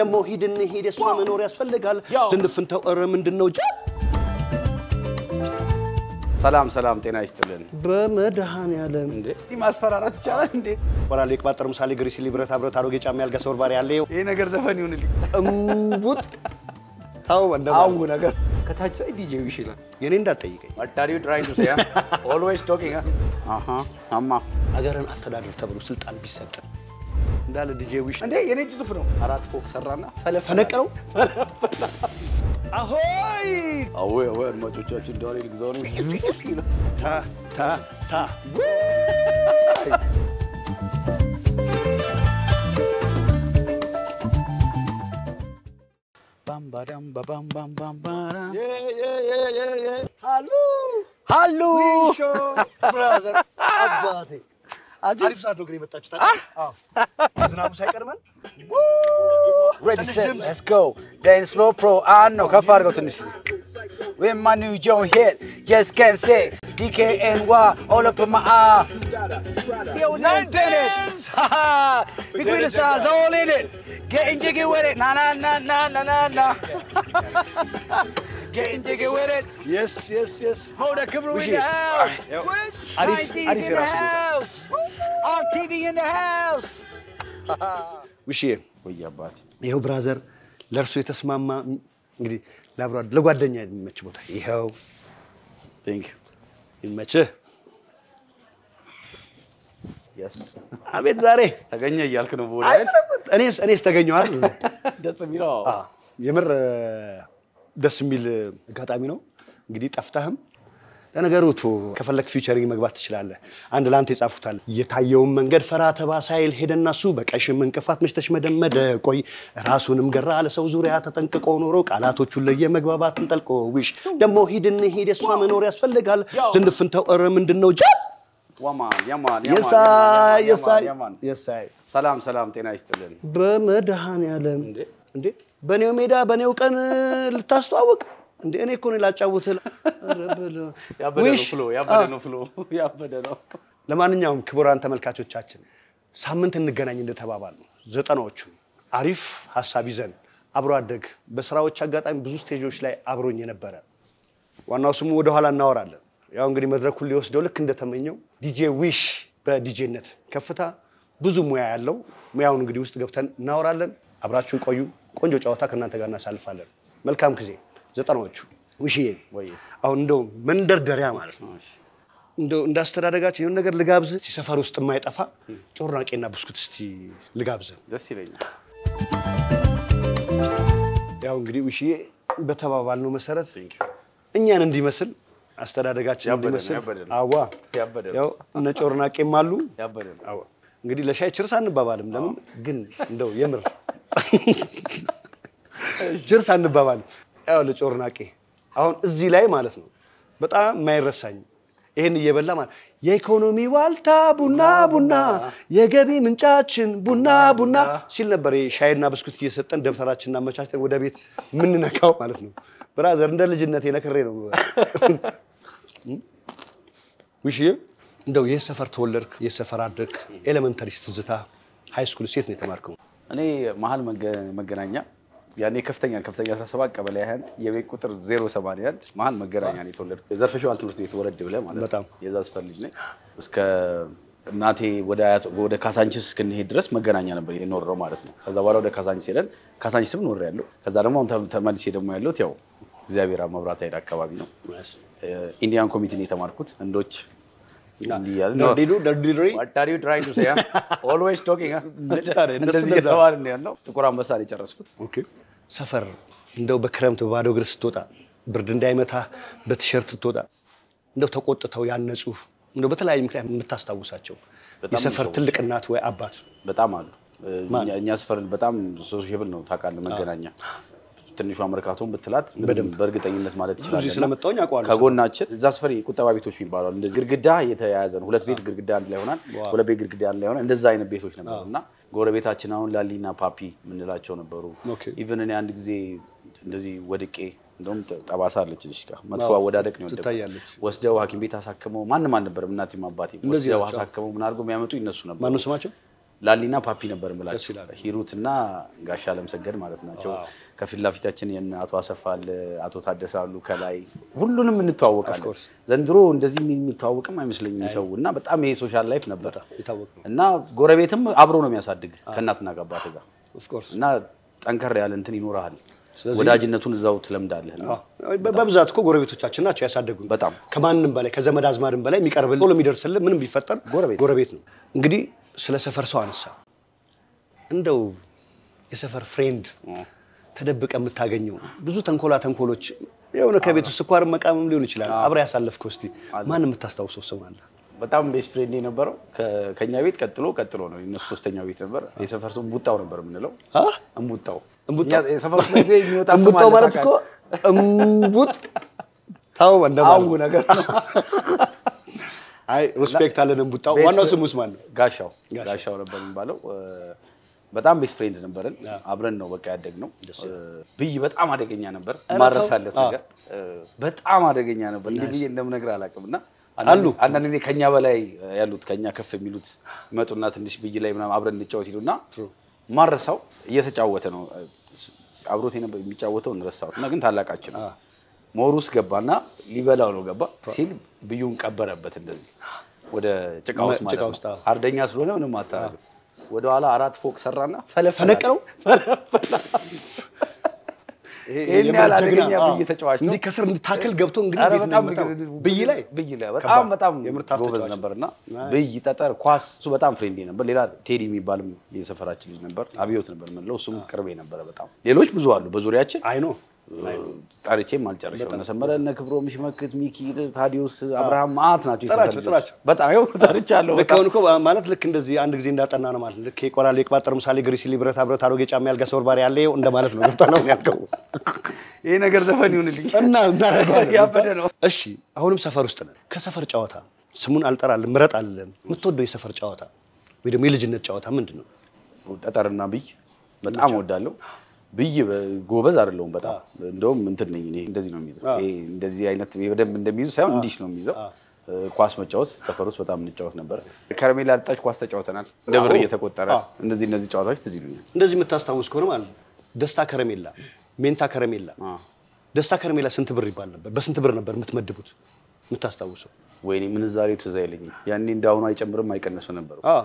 ደግሞ ሂድ እንሂድ የእሷ መኖር ያስፈልጋል ያው። ዝንፍንተው ኧረ ምንድን ነው ጃ ሰላም ሰላም፣ ጤና ይስጥልን። በመድኃኔዓለም እንዴ ይህ ማስፈራራት ይቻላል እንዴ? ወራሌ የቅባጠር ምሳሌ ግሪሲሊ ብረታ ብረት አሮጌ ጫማ ያልጋ ሰበርባሪ ያለ ይኸው ይሄ ነገር ዘፈን ይሁንልኝ። እምቡጥ ታው አው እንደማለት ነገር ከታች ሳይ ዲጄ ይሽላል። የኔ እንዳትጠይቀኝ What are you trying to say? huh? Always talking. huh? አሃ አማ አገርን አስተዳደር ተብሎ ስልጣን ቢሰጥ እንዳለ ዲጄ ዊሽ እንዴ የኔ እጅ ጽሑፍ ነው። አራት ፎቅ ሰራና ፈለፈለ። ፈነቅለው አሆይ አዎ አዎ፣ አድማጮቻችን ዳሪ ልግዛው ነው። ታ ታ ታ ባም ባዳም ባባም ባም ባም ባራ ሃሎ ሃሎ ዊሾ ብራዘር አባቴ አጂ አሪፍ ሰዓት ነው ግን የመጣችሁት አይደል? አዎ ዝናቡ ሳይቀድመን ready set let's go dance floor pro on ነው ከፍ አድርገው ትንሽ with my new joint hit just can't say DKNY all up in my eye yo nine minutes big with the stars all in it getting jiggy with it na na na na na na na getting jiggy with it የስ የስ የስ hold the camera in Wish the it. house ያው Wish አሪፍ 90s አሪፍ in the የራሱ ቦታ house on TV in the house ውሽዬ ወይ አባቴ ይኸው ብራዘር ለእርሱ የተስማማ እንግዲህ ለአብሮ አደ- ለጓደኛ የሚመች ቦታ ይኸው thank you ይመችህ። yes አቤት ዛሬ ተገኘ እያልክ ነው ቦዳ አይ፣ እኔስ እኔስ ተገኘዋል። ደስ የሚለው አዎ፣ የምር እ፣ ደስ የሚል አጋጣሚ ነው። እንግዲህ ጠፍተህም ለነገሩ ቶ ከፈለክ ፊውቸሪንግ መግባት ትችላለህ። አንድ ለአንተ ይጻፉታል። የታየውን መንገድ ፈራ ተባ ሳይል ሄደና እሱ በቀሽም እንቅፋት መሽተሽ መደመደ ቆይ ራሱንም ገራ ለሰው ዙሪያ ተጠንቅቆ ኖሮ ቃላቶቹን ለየ መግባባትን ጠልቆ ዊሽ ደግሞ ሂድ እንሂድ የእሷ መኖር ያስፈልጋል ያው። ዝንፍንተው ኧረ ምንድን ነው ጃ ዋማን ያማን የሳይ የሳይ ያማን የሳይ ሰላም ሰላም፣ ጤና ይስጥልን። በመድኃኔዓለም እንዴ እንዴ በኔው ሜዳ በኔው ቀን ልታስተዋውቅ እንዴ? እኔ እኮ ነው ላጫውትህ። ኧረ በለው። ያበደ ነው ውሽ! ፍሎ፣ ያበደ ነው ፍሎ፣ ያበደ ነው። ለማንኛውም ክቡራን ተመልካቾቻችን ሳምንት እንገናኝ እንደተባባል ነው ዘጠናዎቹ አሪፍ ሀሳብ ይዘን አብሮ አደግ በስራዎች አጋጣሚ ብዙ ስቴጆች ላይ አብሮኝ የነበረ ዋናው ስሙ ወደኋላ እናወራለን። ያው እንግዲህ መድረኩን ሊወስደው ልክ እንደተመኘው ዲጄ ዊሽ በዲጄነት ከፍታ ብዙ ሙያ ያለው ሙያውን እንግዲህ ውስጥ ገብተን እናወራለን። አብራችሁን ቆዩ። ቆንጆ ጨዋታ ከእናንተ ጋር እናሳልፋለን። መልካም ጊዜ። ዘጠናዎቹ ውሽዬ፣ ወይ አሁን እንደው መንደርደሪያ ማለት ነው እንደው እንዳስተዳደጋችን የሆነ ነገር ልጋብዝ። ሰፈር ውስጥ የማይጠፋ ጮርናቄና ብስኩት እስቲ ልጋብዝ። ደስ ይለኛል። ያው እንግዲህ ውሽዬ በተባባልነው መሰረት Thank you። እኛን እንዲመስል አስተዳደጋችን ያበደ ነው፣ እንዲመስል ያበደ ነው። አዋ ያበደ ነው። ያው እነ ጮርናቄም አሉ። ያበደ ነው። አዋ እንግዲህ ለሻይ ችርስ አንባባልም። ለምን ግን እንደው የምር ችርስ አንባባልም። ያው ለጮርናቄ አሁን እዚህ ላይ ማለት ነው በጣም የማይረሳኝ ይህን እየበላ ማለት የኢኮኖሚ ዋልታ ቡና ቡና የገቢ ምንጫችን ቡና ቡና ሲል ነበር። ይሄ ሻይና ብስኩት እየሰጠን ደብተራችንን አመቻችተን ወደ ቤት የምንነካው ማለት ነው። ብራዘር እንደ ልጅነት የነክሬ ነው። ውሽዬ እንደው የት ሰፈር ተወለድክ? የት ሰፈር አደግክ? ኤሌመንተሪ ትዝታ፣ ሃይ ስኩል ሴት ነው የተማርከው? እኔ መሀል መገ- መገናኛ ያኔ ከፍተኛ ከፍተኛ 17 ቀበሌ 21 የቤት ቁጥር 081 መሀል መገናኛ ነው የተወለድኩት። ዘርፈሸዋል ትምህርት ቤት ወረድ ብለህ ማለት ነው። በጣም። የዛ ስፈር ልጅ ነኝ። እስከ እናቴ ወደ አያት ወደ ካሳንቺስ እስክንሄድ ድረስ መገናኛ ነበር የኖረው ማለት ነው። ከዛ በኋላ ወደ ካሳንቺስ ሄደን ካሳንቺስም ኖር ያለው ከዛ ደግሞ አሁን ተ- ተመልሼ ደግሞ ያለሁት ያው እግዚአብሔር አብ መብራት ኃይል አካባቢ ነው። ኢንዲያን ኮሚቴ ነው የተማርኩት። ህንዶች እንዲህ እያልን ነው። ደርዲዱ ደርዲሪ What are you trying to say? huh? Always talking. huh? ታዲያ እነሱ እንደዚህ እንደዛ። እየተባልን ነው ያለው። ጥቁር አንበሳ ነው የጨረስኩት። ሰፈር እንደው በክረምት በባዶ እግር ስትወጣ ብርድ እንዳይመታ በቲሸርት ስትወጣ እንደው ተቆጥተው ያነጹ እንደው በተለያዩ ምክንያት የምታስታውሳቸው በጣም የሰፈር ነው። ትልቅ እናት ወይ አባት በጣም አሉ። እኛ- እኛ ሰፈር በጣም ሶሻብል ነው ታውቃለህ። መገናኛ ትንሿ መርካቶን ብትላት ምንም በደንብ። በእርግጠኝነት ማለት ብዙ ጊዜ ትችላለህ። ስለመጣሁኝ አውቀዋለሁ። ከጎናችን እዛ ሰፈር የቁጠባ ቤቶች የሚባሉ አሉ። እንደዚህ ግድግዳ የተያያዘ ነው። ሁለት ቤት ግድግዳ አንድ ላይ ይሆናል። ሁለት ቤት ግድግዳ አንድ ላይ ይሆናል። እንደዛ አይነት ቤቶች ነበሩ እና ጎረቤታችን አሁን ላሊና ፓፒ የምንላቸው ነበሩ። ኦኬ። ኢቨን እኔ አንድ ጊዜ እንደዚህ ወድቄ እንደውም ጠባሳ አለች ልጅ ጋር መጥፎ አወዳደቅ ነው የወደቅኩት። ትታያለች። ወስደው ሐኪም ቤት አሳክመው ማንም አልነበረም። እናቴም አባቴም እንደዚህ ወስደው ናቸው። አሳክመው ምን አድርገው የሚያመጡ ይነሱ ነበር። ማነው ስማቸው? ላሊና ፓፒ ነበር ደስ የምላቸው ይላል። ሂሩት እና ጋሻ አለምሰገድ ማለት ናቸው። ዋው። ከፊት ለፊታችን የነ አቶ አሰፋ አለ፣ አቶ ታደሰ አሉ። ከላይ ሁሉንም እንተዋወቃለን። Of course። ዘንድሮ እንደዚህ የሚተዋወቅም አይመስለኝም ሰው እና በጣም ይሄ ሶሻል ላይፍ ነበር በጣም የታወቀ ነው። እና ጎረቤትም አብሮ ነው የሚያሳድግ ከእናትና ከአባት ጋር ኦፍ ኮርስ እና ጠንከር ያለ እንትን ይኖርሃል። ስለዚህ- ወዳጅነቱን እዛው ትለምዳለህ። እና በ- በብዛት እኮ ጎረቤቶቻችን ናቸው ያሳደጉን። በጣም ከማንም በላይ ከዘመድ አዝማድም በላይ የሚቀርብልን ቶሎ የሚደርስልን ምንም ቢፈጠር ጎረቤት። ጎረቤት ነው። እንግዲህ ስለ ሰፈር ሰው አነሳ። እንደው የሰፈር ፍሬንድ ተደብቀ የምታገኘው ብዙ ተንኮላ ተንኮሎች የሆነ ከቤት ውስጥ ስኳር መቃመም ሊሆን ይችላል። አብረ ያሳለፍከው እስቲ ማን የምታስታውሰው ሰው አለ? በጣም ቤስት ፍሬንድ የነበረው ከ- ከእኛ ቤት ቀጥሎ ቀጥሎ ነው የእነሱ ሶስተኛው ቤት ነበር። የሰፈር ሰው እምቡጣው ነበር የምንለው። አ? እምቡጣው እምቡጣው? እኛ የሰፈር ውስጥ ጊዜ የሚወጣ ስም እምቡጣው አለ ማለት እኮ ታውቃለህ? እምቡጥ ታው እንደማለት አው ነገር ነው። አይ ሪስፔክት አለን። እምቡጣው ቤስት ዋናው ፍሬ- ስሙስ ማን ነው? ጋሻው ጋሻው። ጋሻው ነበር የሚባለው። እ፣ በጣም ቤስት ፍሬንድ ነበርን። አብረን ነው በቃ ያደግነው። እ፣ ብይ በጣም አደገኛ ነበር። ኧረ ማረሳለት ተው። ነገር እ፣ በጣም አደገኛ ነበር። እንዲህ ብዬ እንደምነግርህ አላውቅም። እና አሉ። አንዳንድ ጊዜ ከኛ በላይ ያሉት ከኛ ከፍ የሚሉት ይመጡና ትንሽ ብይ ላይ ምናምን አብረን እንጫወት ይሉና ማረሳው እየተጫወተ ነው አብሮት የነበር የሚጫወተው እንረሳው እና ግን ታላቃችን ነው። ሞር ውስጥ ገባና ሊበላው ነው ገባ ሲል ብዩን ቀበረበት እንደዚህ ወደ ጭቃ ውስጥ ማለት ጭቃ ነው። ውስጥ አዎ። አርደኛ ስለሆነ ምንም አታረግም። ወደ ኋላ አራት ፎቅ ሰራና ፈለፈላት። ፈነቀለው? ይሄን የምር ያህል ጀግና፣ አደገኛ አዎ። ብይ ተጫዋች ነው። እንዲህ ከስር እንድታክል ገብቶ እንግዲህ ኧረ እንዴት በጣም እንደሚመጣው ብይ- ብይ ላይ ብይ ላይ በጣም ከባድ። በጣም የምር ታፍ ጎበዝ ተጫዋች ነበርና ናይስ። ብይ፣ ጠጠር፣ ኳስ እሱ በጣም ፍሬንዴ ነበር። ሌላ ቴዲ የሚባልም የሰፈራችን ልጅ ነበር። አብዮት ነበር የምንለው እሱም ቅርቤ ነበረ በጣም ሌሎች ብዙ አሉ በዙሪያችን አይ ኖ ጠርቼም አልጨረሰው እነ ሰመረ እነ ክብሮም ሽመክት ሚኪ ታዲዮስ አብርሃም ማአት ናቸው የሰፈር ጥራቸው፣ ልጆች። ጥራቸው። በጣም ይኸው ጠርቻለሁ ልክ በጣም አሁን እኮ ማለት ልክ እንደዚህ አንድ ጊዜ እንዳጠና ነው ማለት ልክ የቆራሌ የቅባጠር ምሳሌ ግሪሲሊ ብረታ ብረት አሮጌ ጫማ ያልጋ ሰበርባሪ ያለ ይኸው እንደማለት ነው። ገብታ ነው ያልከው ይሄ ነገር ዘፈን ይሁንልኝ እና እናደርገዋለን። ያበደ ነው። እሺ አሁንም ሰፈር ውስጥ ነን። ከሰፈር ጨዋታ ስሙን አልጠራልም ምረጥ አለን። የምትወደው የሰፈር ጨዋታ ወይ ደግሞ የልጅነት ጨዋታ ምንድን ነው? ጠጠርና ብይ በጣም እወዳለሁ። ብይ በ- ጎበዝ አይደለሁም በጣም እንደውም እንትን ነኝ እኔ እንደዚህ ነው የሚይዘው። ይሄ እንደዚህ አይነት በደንብ እንደሚይዙ ሳይሆን እንዲህ ነው የሚይዘው። ኳስ መጫወት ሰፈር ውስጥ በጣም እንጫወት ነበር። ከረሜላ ልጣጭ ኳስ ተጫውተናል። እንደ ብር እየተቆጠረ እነዚህ እነዚህ ጨዋታዎች ትዝ ይሉኛል። እንደዚህ የምታስታውስ ከሆነ ማለት ነው ደስታ ከረሜላ፣ ሜንታ ከረሜላ። ደስታ ከረሜላ ስንት ብር ይባል ነበር? በስንት ብር ነበር የምትመድቡት የምታስታውሰው? ወይኔ ምንዛሬ ትዝ አይለኝም። ያኔ እንዳሁኑ አይጨምርም አይቀንስም ነበር። አዎ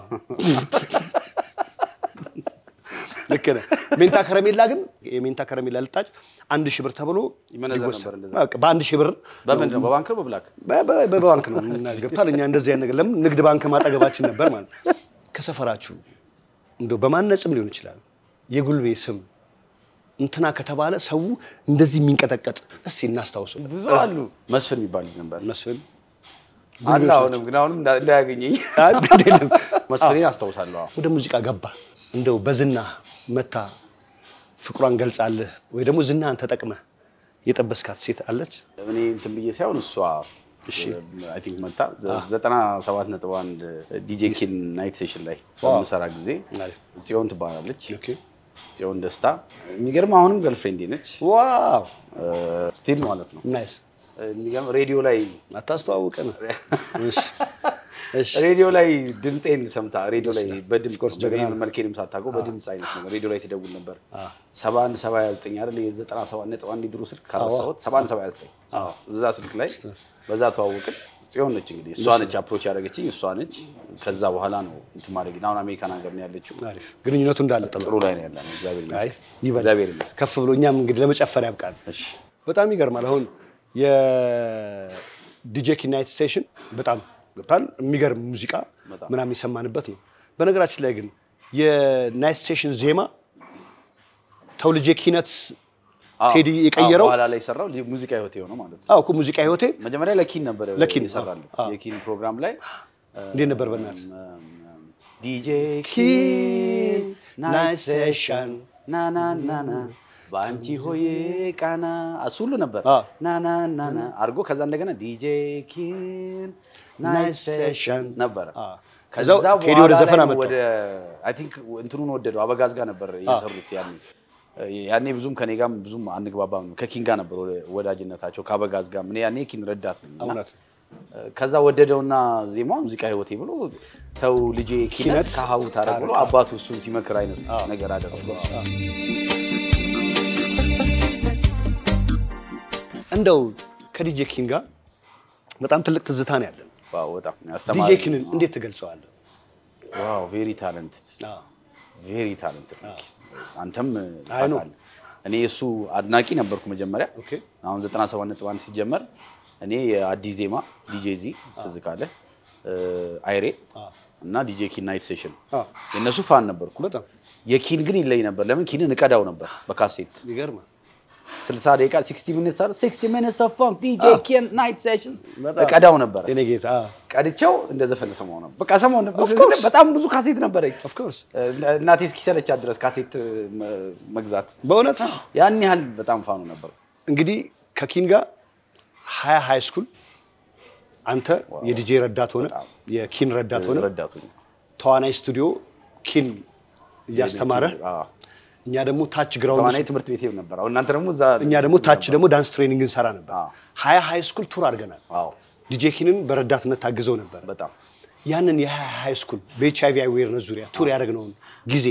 ልክ ነህ። ሜንታ ከረሜላ ግን የሜንታ ከረሜላ ልጣጭ አንድ ሺህ ብር ተብሎ ይመነዘር ይወሰድ። ነበር እንደዛ። በቃ በአንድ ሺህ ብር በምንድን ነው በባንክ ነው በብላክ? በ- በ- በባንክ ነው ገብታል። እኛ እንደዚህ አይነት ነገር ለምን ንግድ ባንክ ማጠገባችን ነበር ማለት ነው። ከሰፈራችሁ እንደው በማነጽም ሊሆን ይችላል የጉልቤ ስም እንትና ከተባለ ሰው እንደዚህ የሚንቀጠቀጥ እስቲ እናስታውሰው። ብዙ አሉ። መስፍን የሚባል ልጅ ነበር መስፍን አለ። አሁንም ግን አሁንም እንዳ- እንዳያገኘኝ አይ፣ ግድ የለም። መስፍኔን አስታውሳለሁ። አዎ። ወደ ሙዚቃ ገባ። እንደው በዝና መታ ፍቅሯን ገልጻልህ ወይ ደግሞ ዝናህን ተጠቅመህ የጠበስካት ሴት አለች? እኔ እንትን ብዬ ሳይሆን እሷ አይ ቲንክ መታ ዘጠና ሰባት ነጥብ አንድ ዲጄ ኪን ናይት ሴሽን ላይ በምሰራ ጊዜ አሪፍ። ጽዮን ትባላለች። ኦኬ። ጽዮን ደስታ የሚገርም አሁንም ገርልፍሬንዴ ነች ዋው ስቲል ማለት ነው። ናይስ። የሚገርም ሬዲዮ ላይ አታስተዋውቀን። እሺ እሺ ሬዲዮ ላይ ድምፄን ሰምታ ሬዲዮ ላይ በድምፅ course ጀግና በእኔ ነው። መልኬንም ሳታውቀው በድምፅ አይነት ነገር ሬዲዮ ላይ ትደውል ነበር። ሰባ አንድ ሰባ ሃያ ዘጠኝ አይደል የዘጠና ሰባት ነጥብ አንድ ድሮ ስልክ ካረሳሁት ሰባ አንድ ሰባ ሃያ ዘጠኝ እዛ ስልክ ላይ በዛ ተዋወቅን። ጽዮን ነች እንግዲህ እሷ ነች አፕሮች ያደረገችኝ እሷ ነች። ከዛ በኋላ ነው እንትን ማድረግ አሁን አሜሪካን ሀገር ነው ያለችው። አሪፍ ግንኙነቱ እንዳለ ጥሩ ጥሩ ላይ ነው ያለ ነው። እግዚአብሔር አይ ይመስገን። ይበል እግዚአብሔር ይመስገን። ከፍ ብሎ እኛም እንግዲህ ለመጨፈር ያብቃል። እሺ በጣም ይገርማል። አሁን የዲጄ ኪ ናይት ስቴሽን በጣም ገብታል። የሚገርም ሙዚቃ ምናምን የሰማንበት ነው። በነገራችን ላይ ግን የናይት ስቴሽን ዜማ ተውልጄ ኪነት አዎ፣ ቴዲ አዎ፣ የቀየረው በኋላ ላይ የሰራው ሙዚቃ ህይወት የሆነው ማለት ነው። አዎ እኮ ሙዚቃ ህይወቴ መጀመሪያ ለኪን ነበር ለኪን፣ የሰራለት አዎ። የኪን ፕሮግራም ላይ እንዴት ነበር በእናትህ? ዲጄ ኪን ናይት ሴሽን ናናናና በአንቺ ሆዬ ቃና እሱ ሁሉ ነበር አዎ። ናናናና አድርጎ ከዛ እንደገና ዲጄ ኪን ናይት ሴሽን ነበረ። አዎ። ከዛ ከዛው ቴዲ ወደ በኋላ ዘፈን ላይ አመጣው። ወደ አይ ቲንክ እንትኑን ወደደው አበጋዝ ጋር ነበር የሰሩት ያኔ ያኔ ብዙም ከኔ ጋርም ብዙም አንግባባም። ከኪን ጋር ነበር ወደ- ወዳጅነታቸው ከአበጋዝ ጋር እኔ ያኔ ኪን ረዳት ነኝ እና እውነት። ከዛ ወደደውና ዜማ ሙዚቃ ህይወቴ ብሎ ተው ልጄ ኪነት ኪነት ከሀሁ ታረግ ብሎ አባቱ እሱን ሲመክር አይነት ነገር አደረገ። እንደው ከዲጄ ኪን ጋር በጣም ትልቅ ትዝታ ነው ያለን። ዋው በጣም ዲጄ አስተማሪ ኪንን እንዴት ትገልጸዋለህ? ዋው ቬሪ ታለንትድ አዎ። ቬሪ ታለንትድ አንተም አይ ነው። ታውቃለህ። እኔ የእሱ አድናቂ ነበርኩ መጀመሪያ። ኦኬ። አሁን 97.1 ሲጀመር እኔ የአዲስ ዜማ ዲጄ ዚ ትዝ ካለህ እ፣ አይሬ እና ዲጄ ኪን ናይት ሴሽን አዎ። የእነሱ ፋን ነበርኩ። በጣም የኪን ግን ይለይ ነበር። ለምን ኪንን እቀዳው ነበር በካሴት ይገርማል። 60 ደቂቃ 60 ሚኒትስ አለ 60 ሚኒትስ ኦፍ ፋንክ ዲጄ ኪን ናይት ሴሽንስ በጣም እቀዳው ነበር። የኔ ጌታ ቀድቼው እንደ ዘፈን ሰማው ነበር። በቃ ሰማው ነበር። Of course. በጣም ብዙ ካሴት ነበረኝ። ኦፍ ኮርስ እናቴ እስኪሰለቻት ድረስ ካሴት መ- መግዛት በእውነት ያን ያህል በጣም ፋኑ ነበር። እንግዲህ ከኪን ጋር ሀያ ሃይ ስኩል አንተ የዲጄ ረዳት ሆነ የኪን ረዳት ሆነ ረዳቱ ተዋናይ ስቱዲዮ ኪን እያስተማረ አዎ። እኛ ደግሞ ታች ግራውንድ ተዋናይ ትምህርት ቤት ነበር። አሁን እናንተ ደግሞ እዛ እኛ ደግሞ ታች ደግሞ ዳንስ ትሬኒንግ እንሰራ ነበር። አዎ። ሀያ ሃይ ስኩል ቱር አድርገናል። አዎ ዲጄ ኪንን በረዳትነት ታግዘው ነበር። በጣም ያንን የሀያ ሃይ ስኩል በኤች አይቪ አዌርነስ ዙሪያ ቱር ያደረግነውን ጊዜ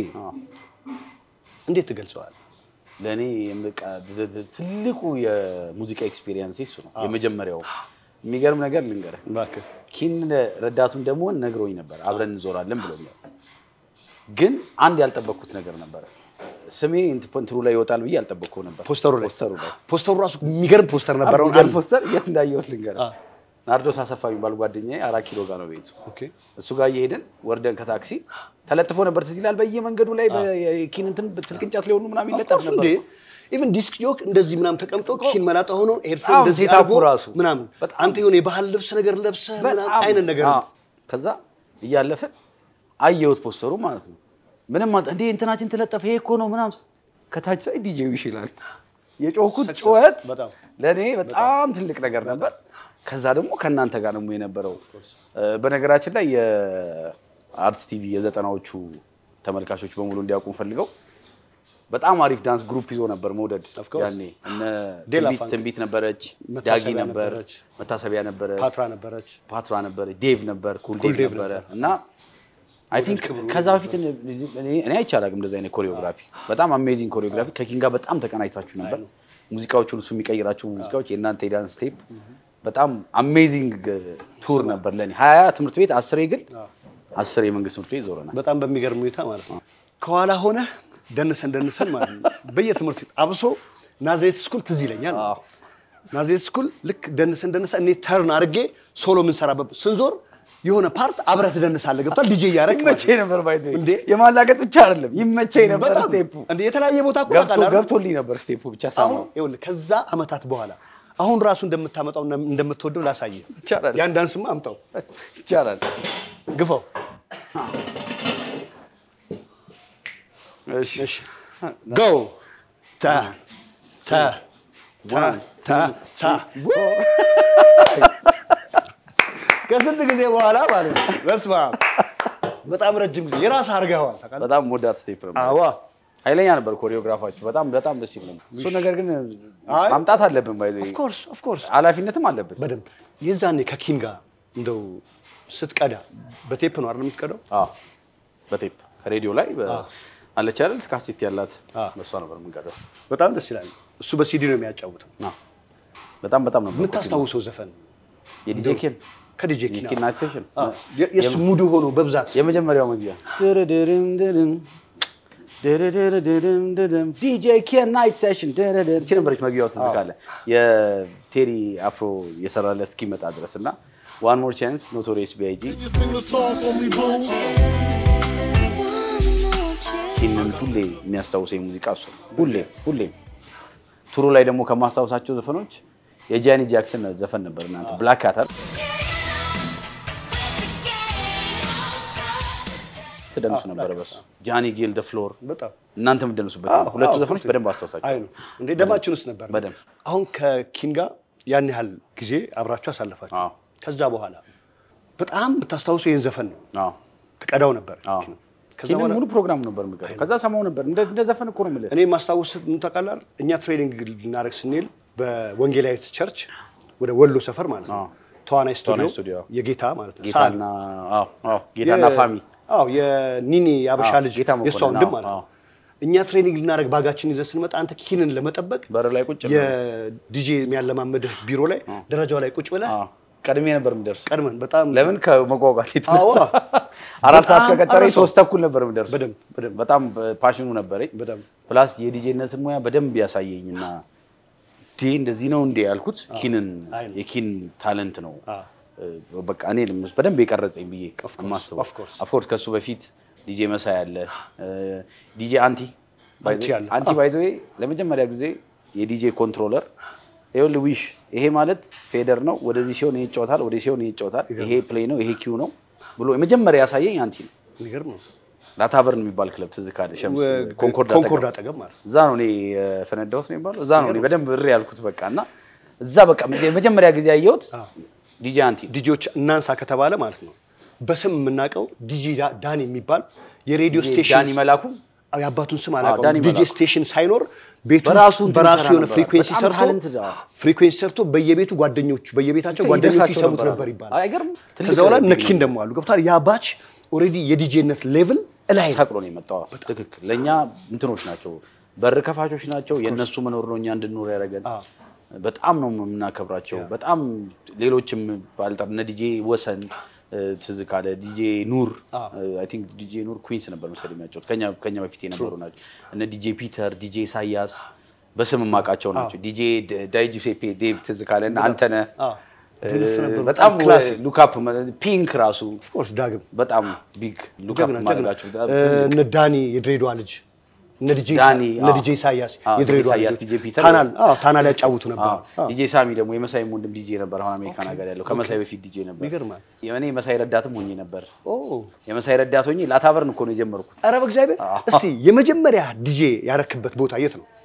እንዴት ትገልጸዋል? ለእኔ በቃ ት- ት- ትልቁ የሙዚቃ ኤክስፒሪየንስ እሱ ነው። የመጀመሪያው የሚገርም ነገር ልንገርህ። እባክህ ኪን ረዳቱን ደግሞ ነግሮኝ ነበር አብረን እንዞራለን ብሎኛል። ግን አንድ ያልጠበቅኩት ነገር ነበረ። ስሜ እንት- እንትኑ ላይ ይወጣል ብዬ ያልጠበቅኩ ነበር። ፖስተሩ ላይ ፖስተሩ ላይ ፖስተሩ ራሱ የሚገርም ፖስተር ነበረ። አሁን የሚገርም አለ። ፖስተር የት እንዳየሁት ልንገርህ። አ። ናርዶስ አሰፋ የሚባል ጓደኛዬ አራት ኪሎ ጋር ነው ቤቱ። ኦኬ እሱ ጋር እየሄድን ወርደን ከታክሲ ተለጥፎ ነበር። ትዝ ይላል በየመንገዱ ላይ በኪን እንትን ስልክ እንጨት ላይ ሁሉ ምናምን ይለጠፍ ኦፍኮርስ ነበር። እንዴ ኢቭን ዲስክ ጆክ እንደዚህ ምናምን ተቀምጦ ኪን መላጣ ሆኖ ሄድፎን በጣም እንደዚህ ሴታፑ አድርጎ ራሱ ምናምን በጣም አንተ የሆነ የባህል ልብስ ነገር ለብሰህ ምናምን በጣም አይነት ነገር አዎ። ከዛ እያለፍን አየሁት ፖስተሩ ማለት ነው። ምንም ማለት እንዴ እንትናችን ተለጠፈ ይሄ እኮ ነው ምናምን ከታች ሳይ ዲጄው ይሽላል የጮኩት Success። ጩኸት በጣም። ለእኔ በጣም ትልቅ ነገር ነበር። ከዛ ደግሞ ከእናንተ ጋር ደግሞ የነበረው እ፣ በነገራችን ላይ የአርትስ ቲቪ የዘጠናዎቹ ተመልካቾች በሙሉ እንዲያውቁ ፈልገው በጣም አሪፍ ዳንስ ግሩፕ ይዞ ነበር መውደድ Of course. ያኔ እነ ዴላ ትንቢት- ፋንክ። ትንቢት ነበረች፣ ዳጊ መታሰቢያ ነበር፣ ነበረች፣ መታሰቢያ ነበረች፣ ፓትራ ነበረች። ፓትራ ነበር፣ ዴቭ ነበር፣ ኩል ኩል ዴቭ ዴቭ ነበረ ነበር። እና አይ ቲንክ ከዛ በፊት እኔ- እኔ አይቼ አላውቅም እንደዚህ አይነት ኮሪዮግራፊ። በጣም አሜዚንግ ኮሪዮግራፊ። ከኪን ጋር በጣም ተቀናጅታችሁ ነበር። ሙዚቃዎቹን እሱ የሚቀይራቸው ሙዚቃዎች የእናንተ የዳንስ ስቴፕ በጣም አሜዚንግ ቱር ነበር ለእኔ። ሀያ ትምህርት ቤት አስር የግል አስር የመንግስት ትምህርት ቤት ዞረናል። በጣም በሚገርም ሁኔታ ማለት ነው። ከኋላ ሆነ ደንሰን ደንሰን ማለት ነው። በየትምህርት ቤት አብሶ ናዝሬት ስኩል ትዝ ይለኛል። አዎ። ናዝሬት ስኩል ልክ ደንሰን ደንሰን እኔ ተርን አድርጌ ሶሎ የምንሰራበት ስንዞር የሆነ ፓርት አብረህ ትደንሳለህ። ገብቷል ዲጄ እያደረግ ይመቸኝ ነበር ባይዘ እንዴ? የማላገጥ ብቻ አይደለም ይመቸኝ ነበር በጣም ስቴፑ እንደ የተለያየ ቦታ እኮ ገብቶ ታውቃለህ አይደል? ገብቶልኝ ነበር ስቴፑ ብቻ አሁን ሳይሆን ይኸውልህ ከዛ አመታት በኋላ አሁን ራሱ እንደምታመጣው እና እንደምትወደው ላሳየህ። ይቻላል ያን ዳንስማ አምጣው፣ ይቻላል። ግፋው። እሺ እሺ ጎ ታ ታ ታ ታ ታ ከስንት ጊዜ በኋላ ማለት ነው። በስመ አብ በጣም ረጅም ጊዜ የራስህ አድርገኸዋል ታውቃለህ። በጣም ሞዳት ስቴፕ ነበር። አዋ ኃይለኛ ነበር ኮሪዮግራፋችሁ። በጣም በጣም ደስ ይል ነበር። እሱ ነገር ግን አይ። ማምጣት አለብን ባይዘ ኦፍ ኮርስ ኦፍ ኮርስ ኃላፊነትም አለብን። በደንብ የዛኔ ከኪን ጋር እንደው ስትቀዳ በቴፕ ነው አይደል የምትቀዳው? አዎ በቴፕ ከሬዲዮ ላይ በ- አለች አይደል ካሴት ያላት አዎ። በሷ ነበር የምንቀዳው። በጣም ደስ ይላል። እሱ በሲዲ ነው የሚያጫውተው። አዎ። በጣም በጣም ነበር የምታስታውሰው ዘፈን የዲጄ ኬን ከዲጄ ኪን የኪን ናይት ሴሽን አዎ፣ የ- የእሱ ሙዱ ሆኖ በብዛት የመጀመሪያው መግቢያ ድርድርምድርም ድርድርድርምድርም ዲጄ ኬን ናይት ሴሽን ድርድር እቺ ነበረች መግቢያው ትዝ ካለ የቴሪ አፍሮ የሰራለት እስኪመጣ ድረስ እና ዋን ሞር ቻንስ ኖቶሪየስ ቢአይጂ You sing the song for me, boo. ኪንን ሁሌ የሚያስታውሰኝ ሙዚቃ እሱ ነው። ሁሌ ሁሌም ቱሩ ላይ ደግሞ ከማስታውሳቸው ዘፈኖች የጃኒ ጃክሰን ዘፈን ነበር እናንተ ብላክ ካተር ትደንሱ ነበረ በሱ ጃኒ ጌል ደ ፍሎር በጣም እናንተ የምትደንሱበት አዎ፣ ሁለቱ አዎ፣ ዘፈኖች ኦኬ። በደንብ አስታውሳቸው አይ ነው እንዴ ደማችን ውስጥ ነበር። በደንብ አሁን ከኪን ጋር ያን ያህል ጊዜ አብራችሁ አሳልፋችሁ አዎ። ከዛ በኋላ በጣም የምታስታውሰው ይህን ዘፈን ነው አዎ ትቀዳው ነበር። አዎ ኪን። ከዛ ኪንን በኋላ ሙሉ ፕሮግራም ነበር የምቀረው ከዛ ሰማው ነበር እንደ እንደ ዘፈን እኮ ነው የምልህ እኔ ማስታወስ ምን ታውቃለህ? እኛ ትሬኒንግ ልናደርግ ስንል በወንጌላዊት ቸርች ወደ ወሎ ሰፈር ማለት ነው አዎ። ተዋናይ ተዋናይ ስቱዲዮ ስቱዲዮ። የጌታ ማለት ነው ጌታና አዎ አዎ ጌታና የ- ፋሚ አዎ የኒኒ የአበሻ አዎ፣ ልጅ ጌታ መኮንን፣ የእሷ ወንድም አዎ፣ ማለት ነው። አዎ። እኛ ትሬኒንግ ልናደርግ ባጋችን ይዘን ስንመጣ አንተ ኪንን ለመጠበቅ በር ላይ ቁጭ ብለን። የዲጄ የሚያለማመድህ ቢሮ ላይ ደረጃው ላይ ቁጭ ብለህ አዎ፣ ቀድሜ ነበር የምደርስ ቀድመን በጣም ለምን ከመጓጓት አዎ። አራት ሰዓት በጣም ከቀጠረኝ አረሰው። ሶስት ተኩል ነበር የምደርስ በደንብ በደንብ በጣም ፓሽኑ ነበረኝ በደንብ ፕላስ የዲጄነትን ሙያ በደንብ ያሳየኝ እና ዲ እንደዚህ ነው እንዴ ያልኩት ኪንን አይ ነው። የኪን ታለንት ነው አዎ። እ፣ በቃ እኔ በደንብ የቀረጸኝ ብዬ course, የማስበው of course. ኦፍኮርስ ከሱ በፊት ዲጄ መሳይ አለ ዲጄ አንቲ አንቲ አለ። አንቲ ባይዘዌ ለመጀመሪያ ጊዜ የዲጄ ኮንትሮለር ይኸውልህ ዊሽ ይሄ ማለት ፌደር ነው ወደዚህ ሲሆን ይሄ ይጫወታል ወደዚህ ሲሆን ይሄ ይጫወታል ይሄ ፕሌይ ነው ይሄ ኪው ነው ብሎ የመጀመሪያ ያሳየኝ አንቲ ነው የሚገርም ነው። ላታቨርን የሚባል ክለብ ትዝ ካለ ሸምስ ወ- ኮንኮርድ ኮንኮርድ አጠገብ አጠገብ ማለት ነው። እዛ ነው እኔ የፈነዳሁት ነው የሚባለው። እዛ ነው እኔ በደንብ እሪ ያልኩት በቃ እና እዛ በቃ የመጀመሪያ ጊዜ ያየሁት ዲጄ አንቲ ዲጄዎች እናንሳ ከተባለ ማለት ነው በስም የምናውቀው ዲጄ ዳ- ዳኒ የሚባል የሬዲዮ ስቴሽን ዳኒ መላኩ አዎ፣ የአባቱን ስም ዳኒ አላውቀውም። ዲጄ መላኩ። ስቴሽን ሳይኖር ቤቱ በራሱ ውስጥ እንትን በራሱ ይሰራ የሆነ ነበር። ፍሪኩዌንሲ በጣም ሰርቶ talented፣ አዎ። ፍሪኩዌንሲ ሰርቶ በየቤቱ ጓደኞቹ በየቤታቸው ጓደኞቹ ይደርሳቸው ይሰሙት ነበር። ነበር ይባላል። አይገርም? ትልቅ ከዛ በኋላ ቢግ ነኪን ደግሞ አሉ ገብቷል። ያ ባች ኦልሬዲ የዲጄነት ሌቭል እላይ ነው። ሰቅሎ ነው የመጣው። ትክክል። ለእኛ እንትኖች ናቸው፣ በር ከፋቾች ናቸው። የእነሱ መኖር ነው እኛ እንድንኖር ያደረገን። አዎ። በጣም ነው የምናከብራቸው። በጣም ሌሎችም ባልጠር እነ ዲጄ ወሰን እ፣ ትዝ ካለ ዲጄ ኑር አይ ቲንክ ዲጄ ኑር ኩዊንስ ነበር መሰለኝ የሚያጫወት ከኛ ከኛ በፊት የነበሩ ናቸው። እነ ዲጄ ፒተር፣ ዲጄ ኢሳያስ በስም የማውቃቸው ናቸው። ዲጄ ዳይ ጁሴፔ ዴቭ ትዝ ካለ እና አንተነህ አዎ። ድልፍ ነበሩ። በጣም ክላሲክ ሉካፕ ፒንክ ራሱ ኦፍኮርስ ዳግም በጣም ቢግ ሉካፕ ጀግና ጀግና ማድረጋቸው በጣም እ፣ ትልቅ እነ ዳኒ የድሬዳዋ ልጅ እነ ዲጄ ዳኒ፣ እነ አዎ። ዲጄ ኢሳያስ አዎ፣ የድሬዳዋ ዲጄ ኢሳያስ፣ ልጆች ዲጄ ፒተር ታናል አዎ ታናል ያጫውቱ ነበር። አዎ። ዲጄ ሳሚ ደግሞ የመሳይም ወንድም ዲጄ ነበር። አሁን አሜሪካን ሀገር ያለው ከመሳይ በፊት ዲጄ ነበር። ይገርማል። እኔ መሳይ ረዳትም ሆኜ ነበር። ኦ የመሳይ ረዳት ሆኜ ላታቨርን እኮ ነው የጀመርኩት። ኧረ በእግዚአብሔር እስቲ የመጀመሪያ ዲጄ ያረክበት ቦታ የት ነው?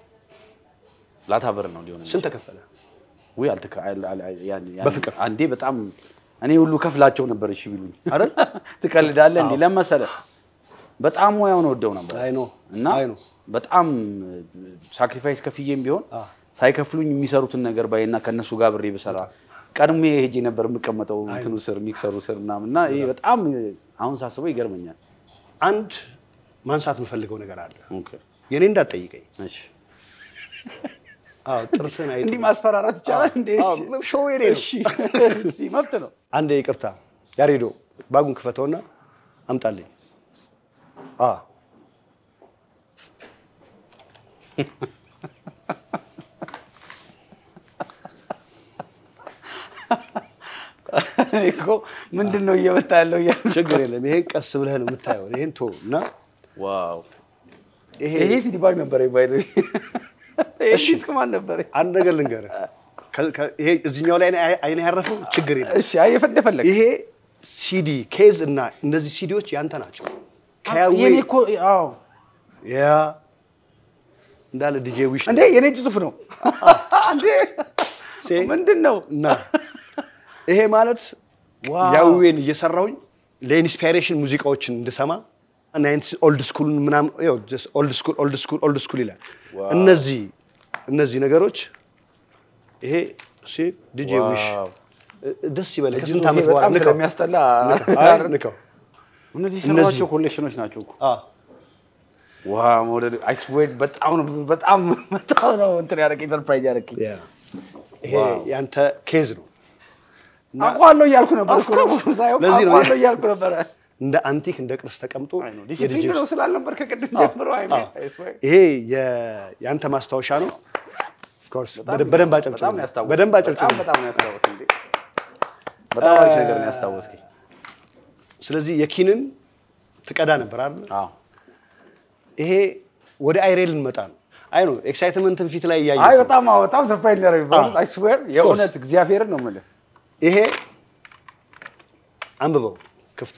ላታቨርን ነው ሊሆን ስንት ተከፈለ? ወይ አልተካ አል- አል- ያን- ያን- በፍቅር? አንዴ በጣም እኔ ሁሉ ከፍላቸው ነበር። እሺ ቢሉኝ አይደል? ትቀልዳለህ እንዴ? ለመሰለ በጣም ሙያውን ወደው ነበር አይ ኖ እና አይ ኖ በጣም ሳክሪፋይስ ከፍዬም ቢሆን አዎ። ሳይከፍሉኝ የሚሰሩትን ነገር ባይና ከነሱ ጋር ብሬ ብሰራ ቀድሜ ሄጄ ነበር የምቀመጠው እንትኑ ስር ሚክሰሩ ስር ምናምን እና ይሄ በጣም አሁን ሳስበው ይገርመኛል። አንድ ማንሳት የምፈልገው ነገር አለ። ኦኬ፣ የኔ እንዳትጠይቀኝ። እሺ። አዎ ጥርስህን አይጥ እንዲህ ማስፈራራት ይቻላል እንዴ? እሺ፣ አዎ፣ ሾው የኔ ነው። እሺ፣ እሺ፣ መብት ነው። አንድ ይቅርታ፣ ያሬዶ ባጉን ክፈተውና አምጣልኝ። አዎ እኔ እኮ ምንድን ነው እየመጣ ያለው እያልኩ ችግር የለም። ይሄን ቀስ ብለህ ነው የምታየው። ይሄን ቶ እና ዋው ይሄ ይሄ ሲዲ ባግ ነበረ ባይዘ ይሄ ዲስክ ማን ነበረ? አንድ ነገር ልንገርህ። ከ- ከ- ይሄ እዚህኛው ላይ አይነ ያረፈው ችግር የለም። እሺ አይ የፈለግ ይሄ ሲዲ ኬዝ እና እነዚህ ሲዲዎች ያንተ ናቸው። ከያዌ የኔ እኮ አዎ ያ እንዳለ ዲጄ ዊሽ እንዴ የኔ እጅ ጽሑፍ ነው እንዴ ሴ- ምንድን ነው? እና ይሄ ማለት ዋው። ያዌን እየሰራሁኝ ለኢንስፓይሬሽን ሙዚቃዎችን እንድሰማ እና ኦልድ ስኩል ምናምን ኦልድ ስኩል ኦልድ ስኩል ኦልድ ስኩል ይላል። እነዚህ እነዚህ ነገሮች ይሄ ሲ ዲጄ ዊሽ ዋው። ደስ ይበል። እጅ ከስንት ጽሑፌ ዓመት በኋላ በጣም ንካው ስለሚያስጠላ አይ ንካው። እነዚህ እነዚህ- የሰሯቸው ኮሌክሽኖች ናቸው እኮ አ ዋ መውደድ አይ ስዌር በጣም ነው በጣም በጣም ነው እንትን ያደረገኝ ሰርፕራይዝ ያደረገኝ ያ ይሄ ያንተ ኬዝ ነው። አውቀዋለሁ እያልኩ ነበር Of እኮ course። ሳይሆን ለዚህ ነው አውቀዋለሁ እያልኩ ነበረ እንደ አንቲክ እንደ ቅርስ ተቀምጦ ዲሲፕሊን የዲጄ ነው ውስጥ ስላልነበር ከቅድም ጀምሮ አይ አዎ። ይሄ የ- የአንተ ማስታወሻ ነው። ኦፍ ኮርስ በደንብ በጣም ነው አጨብጭብ፣ ያስታወስከኝ። በደንብ አጨብጭብ። በጣም በጣም ነው ያስታወስከኝ እንዴ። በጣም አሪፍ ነገር ነው ያስታወስከኝ። ስለዚህ የኪንን ትቀዳ ነበር አይደል? አዎ ይሄ ወደ አይሬ ልንመጣ ነው። አይ ነው ኤክሳይትመንትን ፊት ላይ አይ እያየሁ በጣም አዎ፣ በጣም ሰርፕራይዝ ነው ያደረገኝ። አዎ። አይ ስዌር የእውነት እግዚአብሔርን ነው የምልህ። ይሄ አንብበው ክፍተ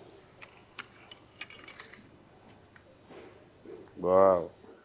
ዋው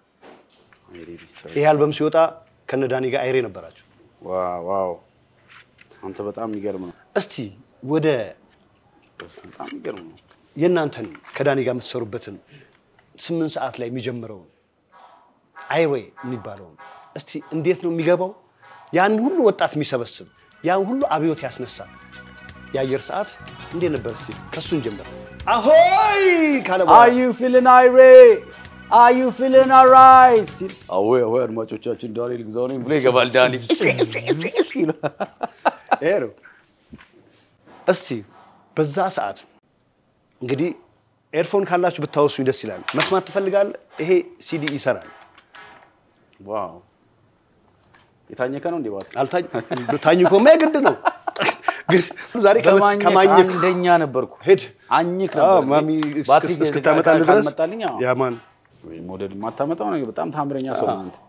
ይሄ አልበም ሲወጣ ከነ ዳኒ ጋር አይሬ ነበራችሁ። ዋው ዋው አንተ በጣም የሚገርም ነው። እስቲ ወደ በጣም የሚገርም ነው። የእናንተን ከዳኒ ጋር የምትሰሩበትን ስምንት ሰዓት ላይ የሚጀምረውን አይሬ የሚባለውን እስቲ እንዴት ነው የሚገባው? ያን ሁሉ ወጣት የሚሰበስብ ያን ሁሉ አብዮት ያስነሳ የአየር ሰዓት እንዴት ነበር? እስኪ ከእሱን ጀምር። አሆይ ካለ Are በኋላ you feeling irate? Are you feeling alright? ሲል አዎ አዎ አድማጮቻችን ዳኒ ልግዛው ነኝ ብሎ ይገባል ዳኒ። ይሄ ነው። እስቲ በዛ ሰዓት እንግዲህ ኤርፎን ካላችሁ ብታወሱኝ ደስ ይላል። መስማት ትፈልጋለህ? ይሄ ሲዲ ይሰራል። ዋው የታኘከ ነው እንዴ ባትሪ? አልታኝ ታኝኮማ የግድ ነው። ግን ዛሬ ከመ- በማኘክ ከማኘክ አንደኛ ነበርኩ። ሄድ አኝክ አዎ፣ ነበር። ማሚ ባትሪ እስክ- እስክታመጣልህ ድረስ ካልመጣልኝ አዎ። ያማን ወይ ሞዴል የማታመጣው ነገር በጣም ታምረኛ ሰው ነው አንተ።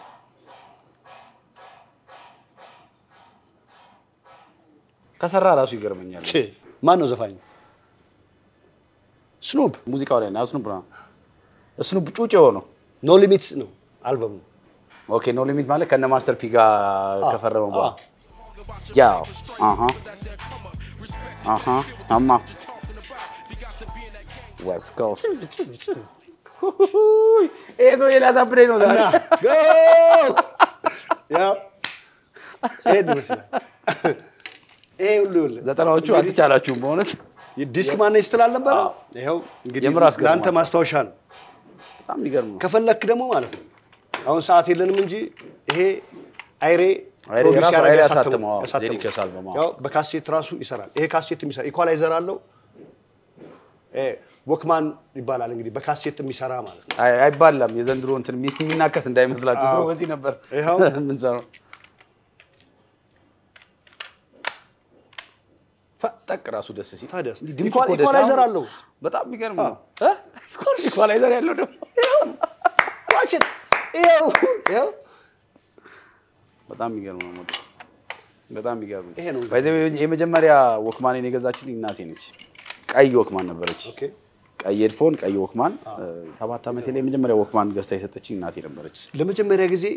ከሰራ ራሱ ይገርመኛል። ቼ፣ ማን ነው ዘፋኝ? ስኑፕ ሙዚቃው ላይ ነው ስኑፕ ነው ስኑፕ ጩጬው ነው። ኖ ሊሚት ነው አልበሙ። ኦኬ ኖ ሊሚት ማለት ከነ ማስተር ፒ ጋር ከፈረመ በኋላ ያው አሃ አሃ አማ ዌስት ኮስት ይሄ ሰው ሊያሳብደኝ ነው ዛሬ። ያው ይሄን ይመስላል። ይሄ ሁሉ ይኸውልህ ዘጠናዎቹ አልተቻላችሁም በእውነት ዲስክ ማነው ስትል አልነበረ? ይኸው እንግዲህ የምር አስገርሟል። ለአንተ ማስታወሻ ነው። በጣም የሚገርም ነው። ከፈለክ ደግሞ ማለት ነው አሁን ሰዓት የለንም እንጂ ይሄ አይሬ አይሬ ፕሮዲውስ የራሱ ያደረገ አይሬ ያሳተመው- ያሳተመው፣ አዎ፣ ያሳተመው። ዴዲኬት አልበም፣ አዎ። ያው በካሴት ራሱ ይሰራል። ይሄ ካሴት የሚሰራ ኢኳላይዘር አለው። ይሄ ወክማን ይባላል እንግዲህ በካሴት የሚሰራ ማለት ነው። አይ- አይባላም የዘንድሮ እንትን የሚ- የሚናከስ እንዳይመስላችሁ። ድሮ አዎ። በዚህ ነበር ይኸው። የምንሰራው። ፈጠቅ ራሱ ደስ ሲል ታዲያ እንዲህ ድምፁ ኢኳ- እኮ ደስ ኢኳላይዘር አሁን አለው። በጣም የሚገርም ነው። እ? ኢኳላይዘር ያለው ደግሞ ዋችን ይኸው ይኸው በጣም የሚገርም ነው። ሞዴል በጣም የሚገርም ነው። ይሄ ነው ባይ ዘ ዌይ የመጀመሪያ ወክማኔን የገዛችልኝ እናቴ ነች። ቀይ ወክማን ነበረች። ኦኬ ቀይ ሄድፎን፣ ቀይ ወክማን። ሰባት ዓመቴ ላይ የመጀመሪያ ወክማን ገዝታ የሰጠችኝ እናቴ ነበረች። ለመጀመሪያ ጊዜ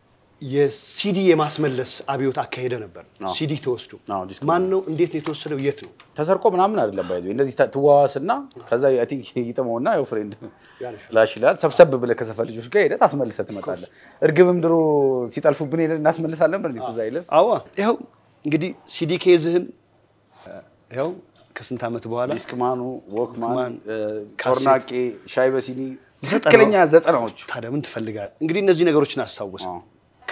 የሲዲ የማስመለስ አብዮት አካሄደ ነበር። አዎ። ሲዲ ተወስዶ አዎ፣ ዲስክ ማን ነው እንዴት ነው የተወሰደው? የት ነው? ተሰርቆ ምናምን አይደለም። ባይ ዘ ዌይ እንደዚህ ትዋዋስና ከዛ አይ ቲንክ ይጥመውና ያው ፍሬንድ ያልሻል። ላሽ ይላል። ሰብሰብ ብለህ ከሰፈር ልጆች ጋር ሄደህ ታስመልሰህ ትመጣለህ። እርግብም ድሮ ሲጠልፉብን ሄደን እናስመልሳለን ነበር። እንዴት እዛ አይልም? አዋ ይኸው እንግዲህ ሲዲ ኬዝህን ይኸው ከስንት ዓመት በኋላ ዲስክማኑ፣ ወክማን፣ ወክማን፣ እ፣ ካሴት። ጮርናቄ፣ ሻይ በሲኒ ትክክለኛ ዘጠናዎቹ ታዲያ ምን ትፈልጋለህ? እንግዲህ እነዚህ ነገሮችን አስታውስ። አዎ።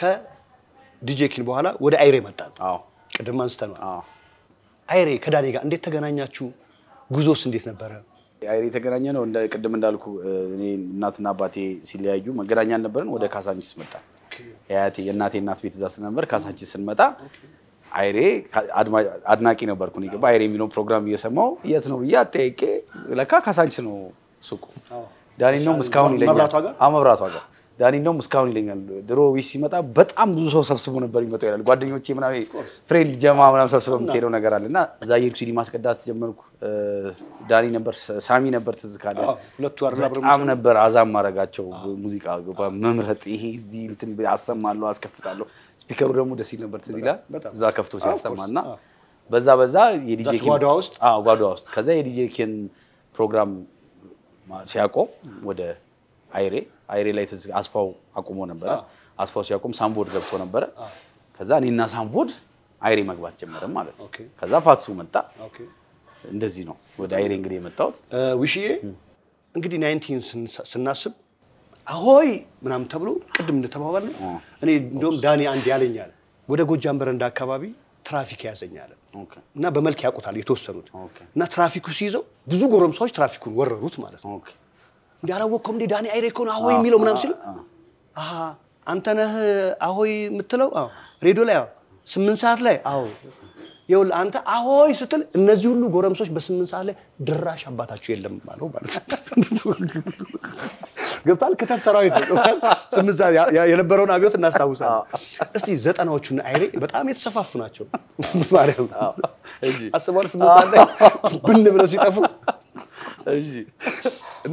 ከዲጄ ኪን በኋላ ወደ አይሬ መጣን። አዎ ቅድም አንስተነዋል። አዎ አይሬ ከዳኔ ጋር እንዴት ተገናኛችሁ? ጉዞስ እንዴት ነበረ? አይሬ የተገናኘ ነው። እንደ ቅድም እንዳልኩ እ፣ እኔ እናትና አባቴ ሲለያዩ መገናኛ አልነበረን። ወደ ካሳንቺስ መጣ። የአያቴ የእናቴ እናት ቤት እዛ ስለነበር ካሳንቺስ ስንመጣ አይሬ አድማ- አድናቂ ነበርኩ። እኔ ገባ አይሬ የሚለውን ፕሮግራም እየሰማው የት ነው ብዬ አጠያቄ ለካ ካሳንቺስ ነው ሱቁ። ዳኒ ነው እስካሁን ይለኛል። መብራቷ ጋር? አዎ መብራቷ ጋር ዳኒ ነው እስካሁን ይለኛል። ድሮ ዊሽ ሲመጣ በጣም ብዙ ሰው ሰብስቦ ነበር የሚመጣው ይላል። ጓደኞቼ ምናምን ፍሬንድ ጀማ ምናምን ሰብስበው የምትሄደው ነገር አለ እና እዛ የሄድኩ ሲዲ ማስቀዳት ጀመርኩ። እ፣ ዳኒ ነበር፣ ሳሚ ነበር ትዝ ካለ አዎ፣ ሁለቱ አይደል አብረው በጣም ነበር አዛም ማድረጋቸው ሙዚቃ ገባ መምረጥ ይሄ እዚህ እንትን አሰማለሁ አስከፍታለሁ። ስፒከሩ ደግሞ ደስ ይል ነበር ትዝ ይላል። በጣም። እዛ ከፍቶ አዎ, ሲያሰማ of እና course. አዎ። በዛ በዛ የዲጄ እዛች ኪን ጓዳዋ ውስጥ? አዎ ጓዳዋ ውስጥ ከዛ የዲጄ ኪን ፕሮግራም ማ- ሲያቆም ወደ አይሬ አይሬ ላይ ትዝ አስፋው አቁሞ ነበረ። አስፋው ሲያቆም ሳምቦድ ገብቶ ነበረ። ከዛ እኔና ሳምቦድ አይሬ መግባት ጀመረም ማለት ነው። ኦኬ። ከዛ ፋትሱ መጣ። ኦኬ እንደዚህ ነው ወደ አይሬ እንግዲህ የመጣሁት። እ፣ ውሽዬ እንግዲህ ናይንቲን ስናስብ አሆይ ምናምን ተብሎ ቅድም እንደተባባል እኔ እንደውም ዳኒ አንድ ያለኛል ወደ ጎጃም በረንዳ አካባቢ ትራፊክ ያዘኛል ኦኬ እና በመልክ ያውቁታል የተወሰኑት ኦኬ። እና ትራፊኩ ሲይዘው ብዙ ጎረምሳዎች ትራፊኩን ወረሩት ማለት ነው። ኦኬ እንዲህ አላወቅከውም እንዴ ዳኒ አይሬ እኮ ነው አሆይ የሚለው ምናምን ሲል አሀ አንተ ነህ አሆይ የምትለው? አዎ ሬዲዮ ላይ አዎ ስምንት ሰዓት ላይ አዎ ይኸውልህ አንተ አሆይ ስትል እነዚህ ሁሉ ጎረምሶች በስምንት ሰዓት ላይ ድራሽ አባታችሁ የለም አለው ማለት ነው። ገብቷል። ክተት ሰራዊት ነው። ገብቶሃል? ስምንት ሰዓት ያ- ያ- የነበረውን አብዮት እናስታውሳለን። እስቲ ዘጠናዎቹና አይሬ በጣም የተሰፋፉ ናቸው። ማርያም እሺ አስበዋል። ስምንት ሰዓት ላይ ብን ብለው ሲጠፉ እሺ እና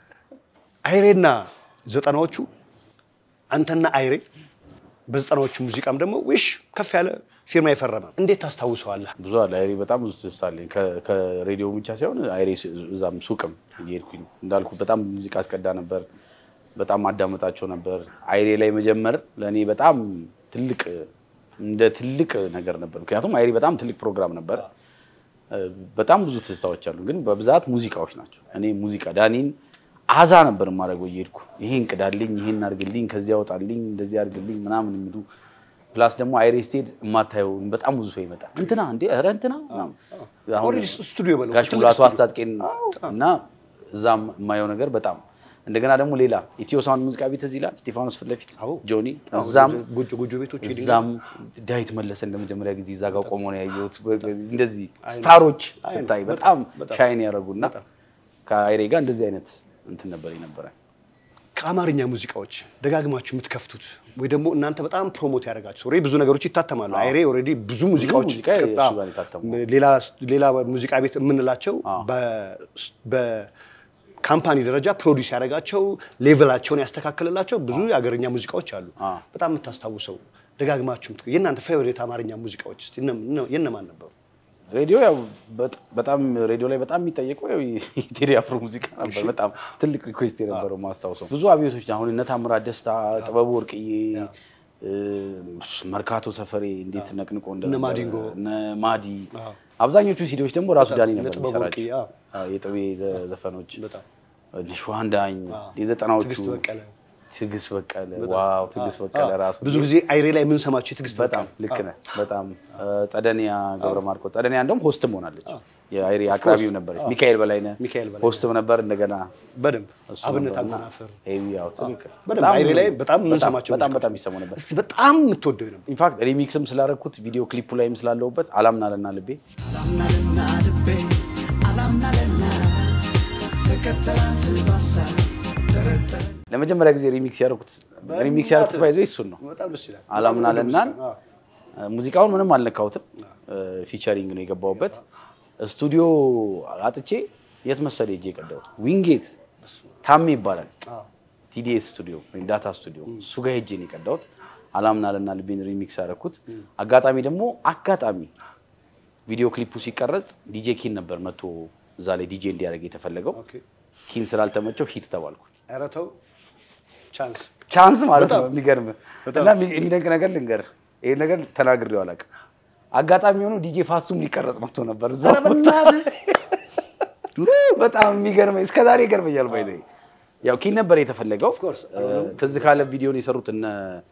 አይሬና ዘጠናዎቹ አንተና አይሬ በዘጠናዎቹ ሙዚቃም ደግሞ ዊሽ ከፍ ያለ ፊርማ የፈረመ እንዴት ታስታውሰዋለህ? ብዙ አለ አይሬ በጣም ብዙ ትዝታ አለኝ። ከ- ከሬዲዮ ብቻ ሳይሆን አይሬ ስ- እዛም ሱቅም እየሄድኩኝ እንዳልኩ በጣም ሙዚቃ አስቀዳ ነበር። በጣም አዳመጣቸው ነበር። አይሬ ላይ መጀመር ለእኔ በጣም ትልቅ እንደ ትልቅ ነገር ነበር። ምክንያቱም አይሪ በጣም ትልቅ ፕሮግራም ነበር። እ፣ በጣም ብዙ ትዝታዎች አሉ፣ ግን በብዛት ሙዚቃዎች ናቸው። እኔ ሙዚቃ ዳኒን አዛ ነበር የማደርገው እየሄድኩ ይሄን ቅዳልኝ፣ ይሄን አድርግልኝ፣ ከዚያ ያወጣልኝ፣ እንደዚህ አድርግልኝ ምናምን የሚሉ ፕላስ ደግሞ አይሬ ስቴድ የማታየው በጣም ብዙ ሰው ይመጣል። እንትና እንዴ ኧረ እንትና ምናምን። አሁን ኦልሬዲ ስቱዲዮ በለው ጋሽ ትልቅ ሙላቱ ስቱዲዮ። አስታጥቄን እና እዛም የማየው ነገር በጣም እንደገና ደግሞ ሌላ ኢትዮ ሳውንድ ሙዚቃ ቤት እዚህ ይላል እስጢፋኖስ ፊት ለፊት አዎ። ጆኒ አዎ፣ እዛም ጎጆ ጎጆ ቤቶች ሄድን። እዛም ዳዊት መለሰ ለመጀመሪያ ጊዜ እዛ ጋር ቆሞ ነው ያየሁት። እንደዚህ ስታሮች አይ ነው፣ ስታይ በጣም፣ በጣም በጣም። ሻይን ያደረጉና በጣም። ከአይሬ ጋር እንደዚህ አይነት እንትን ነበር የነበረ። ከአማርኛ ሙዚቃዎች ደጋግማችሁ የምትከፍቱት ወይ ደግሞ እናንተ በጣም ፕሮሞት ያደረጋችሁ ኦልሬዲ ብዙ ነገሮች ይታተማሉ። አይሬ ኦልሬዲ ብዙ ሙዚቃዎች ሙዚቃ ከ- የእሱ ጋር የታተሙ። ሌላ ሌላ ሙዚቃ ቤት የምንላቸው በካምፓኒ ደረጃ ፕሮዲስ ያደረጋቸው ሌቭላቸውን ያስተካከልላቸው ብዙ የሀገርኛ ሙዚቃዎች አሉ። አ። በጣም የምታስታውሰው ደጋግማችሁ የምትከ- የእናንተ ፌቨሬት አማርኛ ሙዚቃዎች እስቲ እነ- እነ- የእነማን ነበሩ? ሬዲዮ ያው በጥ- በጣም ሬዲዮ ላይ በጣም የሚጠየቀው ያው የቴዲ አፍሮ ሙዚቃ ነበር። በጣም ትልቅ ሪኩዌስት የነበረው ማስታውሰው ብዙ አብዮቶች አሁን እነ ታምራት ደስታ፣ ጥበቡ ወርቅዬ፣ እ፣ መርካቶ ሰፈሬ እንዴት ነቅንቆ እንደነበረ እነ ማዲንጎ። እነ ማዲ አብዛኞቹ ሲዲዎች ደግሞ ራሱ ዳኒ እነ ነበር ጥበቡ የሚሰራቸው ወርቅዬ፣ አዎ። አዎ፣ የጥቤ ዘ- ዘፈኖች በጣም እነ ሸዋንዳኝ የዘጠናዎቹ ትዕግስት በቀለ ትዕግስት በቀለ ዋው ትዕግስት በቀለ ራሱ ብዙ ጊዜ አይሬ ላይ የምንሰማቸው የትዕግስት በጣም ልክ ነህ። በጣም ጸደኒያ ገብረ ማርቆስ ጸደኒያ እንደውም ሆስትም ሆናለች። የአይሪ አቅራቢው ነበረች። ሚካኤል በላይነህ ሚካኤል በላይነህ። ሆስትም ነበር። እንደገና በደንብ እሱ አብነት ነበርና አጎናፍር ኤቢ ያው ትክክል። በደንብ አይሬ ላይ በጣም የምንሰማቸው በጣም ሙዚቃዎች በጣም ይሰሙ ነበር። እስቲ በጣም የምትወደው ነበር ኢንፋክት ሪሚክስም ስላደረኩት ቪዲዮ ክሊፑ ላይም ስላለሁበት አላምናለና ልቤ አላምናልና ልቤ አላምናልና ተከተላት ባሳ ጠረጠረ ለመጀመሪያ ጊዜ ሪሚክስ ያደረኩት ሪሚክስ ያደረኩት ባይዞ እሱን ነው። በጣም ደስ ይላል። አላምናለናን በጣም ሙዚቃ፣ ሙዚቃውን ምንም አልነካሁትም። ፊቸሪንግ ነው የገባሁበት። ስቱዲዮ አጥቼ የት መሰለህ ሄጄ የቀዳሁት ዊንጌት ታሜ ይባላል አዎ። ቲዲኤስ ስቱዲዮ ወይም ዳታ ስቱዲዮ እሱ ጋር ሄጄ ነው የቀዳሁት። አላምናለና ልቤን ሪሚክስ ያደረኩት። አጋጣሚ ደግሞ አጋጣሚ ቪዲዮ ክሊፑ ሲቀረጽ ዲጄ ኪን ነበር መቶ እዛ ላይ ዲጄ እንዲያደርግ የተፈለገው። ኦኬ። ኪን ስላልተመቸው ሂት ተባልኩ። ኧረ ተው ቻንስ ቻንስ ማለት ነው። በጣም። የሚገርም እና የሚ- የሚደንቅ ነገር ልንገር፣ ይሄን ነገር ተናግሬው አላውቅም። አጋጣሚ ሆኖ ዲጄ ፋሱም ሊቀረጽ መጥቶ ነበር እዛ ኧረ በእናትህ በጣም የሚገርመኝ እስከዛሬ ይገርመኛል። ባይ ያው ኪን ነበር የተፈለገው። course። እ፣ ትዝ ካለ ቪዲዮን የሰሩት እነ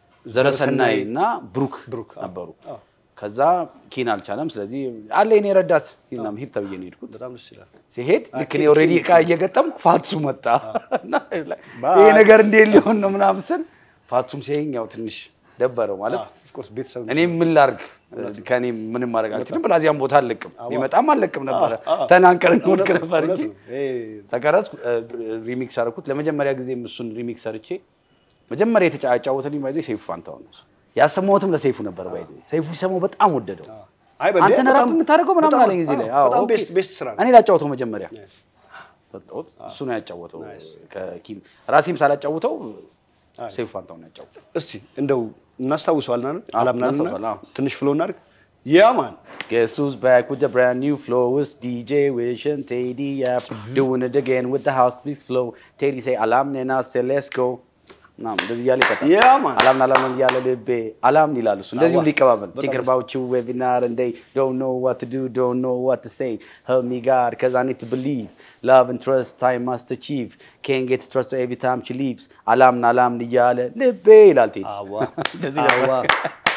ዘረሰናይ እና ብሩክ ብሩክ፣ አዎ። ነበሩ። አዎ። ከዛ ኪን አልቻለም። ስለዚህ አለ የኔ ረዳት ሂድናም ሂድ ተብዬ ነው የሄድኩት። በጣም ደስ ይላል። ሲሄድ ልክ እኔ ኪን- ኦልሬዲ ኪን- እቃ እየገጠምኩ ፋቱ መጣ እና ባይ። ይሄ ነገር እንዴት ሊሆን ነው ምናምን ስል ፋቱም ሲያየኝ ያው ትንሽ ደበረው ማለት ኦፍ ኮርስ ቤተሰብ እኔ ምን ላርግ ከኔ ምንም ማድረግ አልችልም። ብላዚያም ቦታ አልለቅም ይመጣም አልለቅም ነበረ ተናንቀር እንወድቅ እውነት ነው፣ ነበር እውነት እንጂ ነው። ይሄ ተቀረጽኩ። ሪሚክስ አደረኩት። ለመጀመሪያ ጊዜም እሱን ሪሚክስ ሰርቼ መጀመሪያ የተጫወተልኝ ባይዞ ሰይፉ ፋንታሁን ነው። ያሰማሁትም ለሰይፉ ነበር ባይዞ ሰይፉ ሲሰማው በጣም ወደደው። አይ በል አንተ ነህ ራፕ በጣም- የምታደርገው ምናምን በጣም- አለኝ እዚህ ላይ። አዎ፣ አዎ፣ በጣም ኦኬ። ቤስት ቤስት ስራ ነው። እኔ ላጫወተው መጀመሪያ Nice. ሰጠሁት። እሱ ነው ያጫወተው። ከኪም ራሴም ሳላጫውተው አሪፍ። ሰይፉ ፋንታሁን ነው ያጫወተው። እስቲ እንደው እናስታውሰዋልና አላምናልና እናስታውሰዋለን፣ አዎ። ትንሽ ፍሎ እናድርግ። ያ ማን Guess who's back with the brand new flow? It's DJ Wish and Teddy Yap doing it again with the house beats flow. Teddy say alarm and I say let's go. ናም እንደዚህ እያለ ይቀጣል። Yeah, man. አላምን አላምን እያለ ልቤ አላምን ይላል እሱ እንደዚሁ አዋ፣ ሊቀባበል በጣም think about you every night and day don't know what to do don't know what to say help me God cause I need to believe love and trust time must achieve can't get trust her every time she leaves አላምን አላምን እያለ ልቤ ይላል ቴዲ አዋ እንደዚህ ነበር። አዋ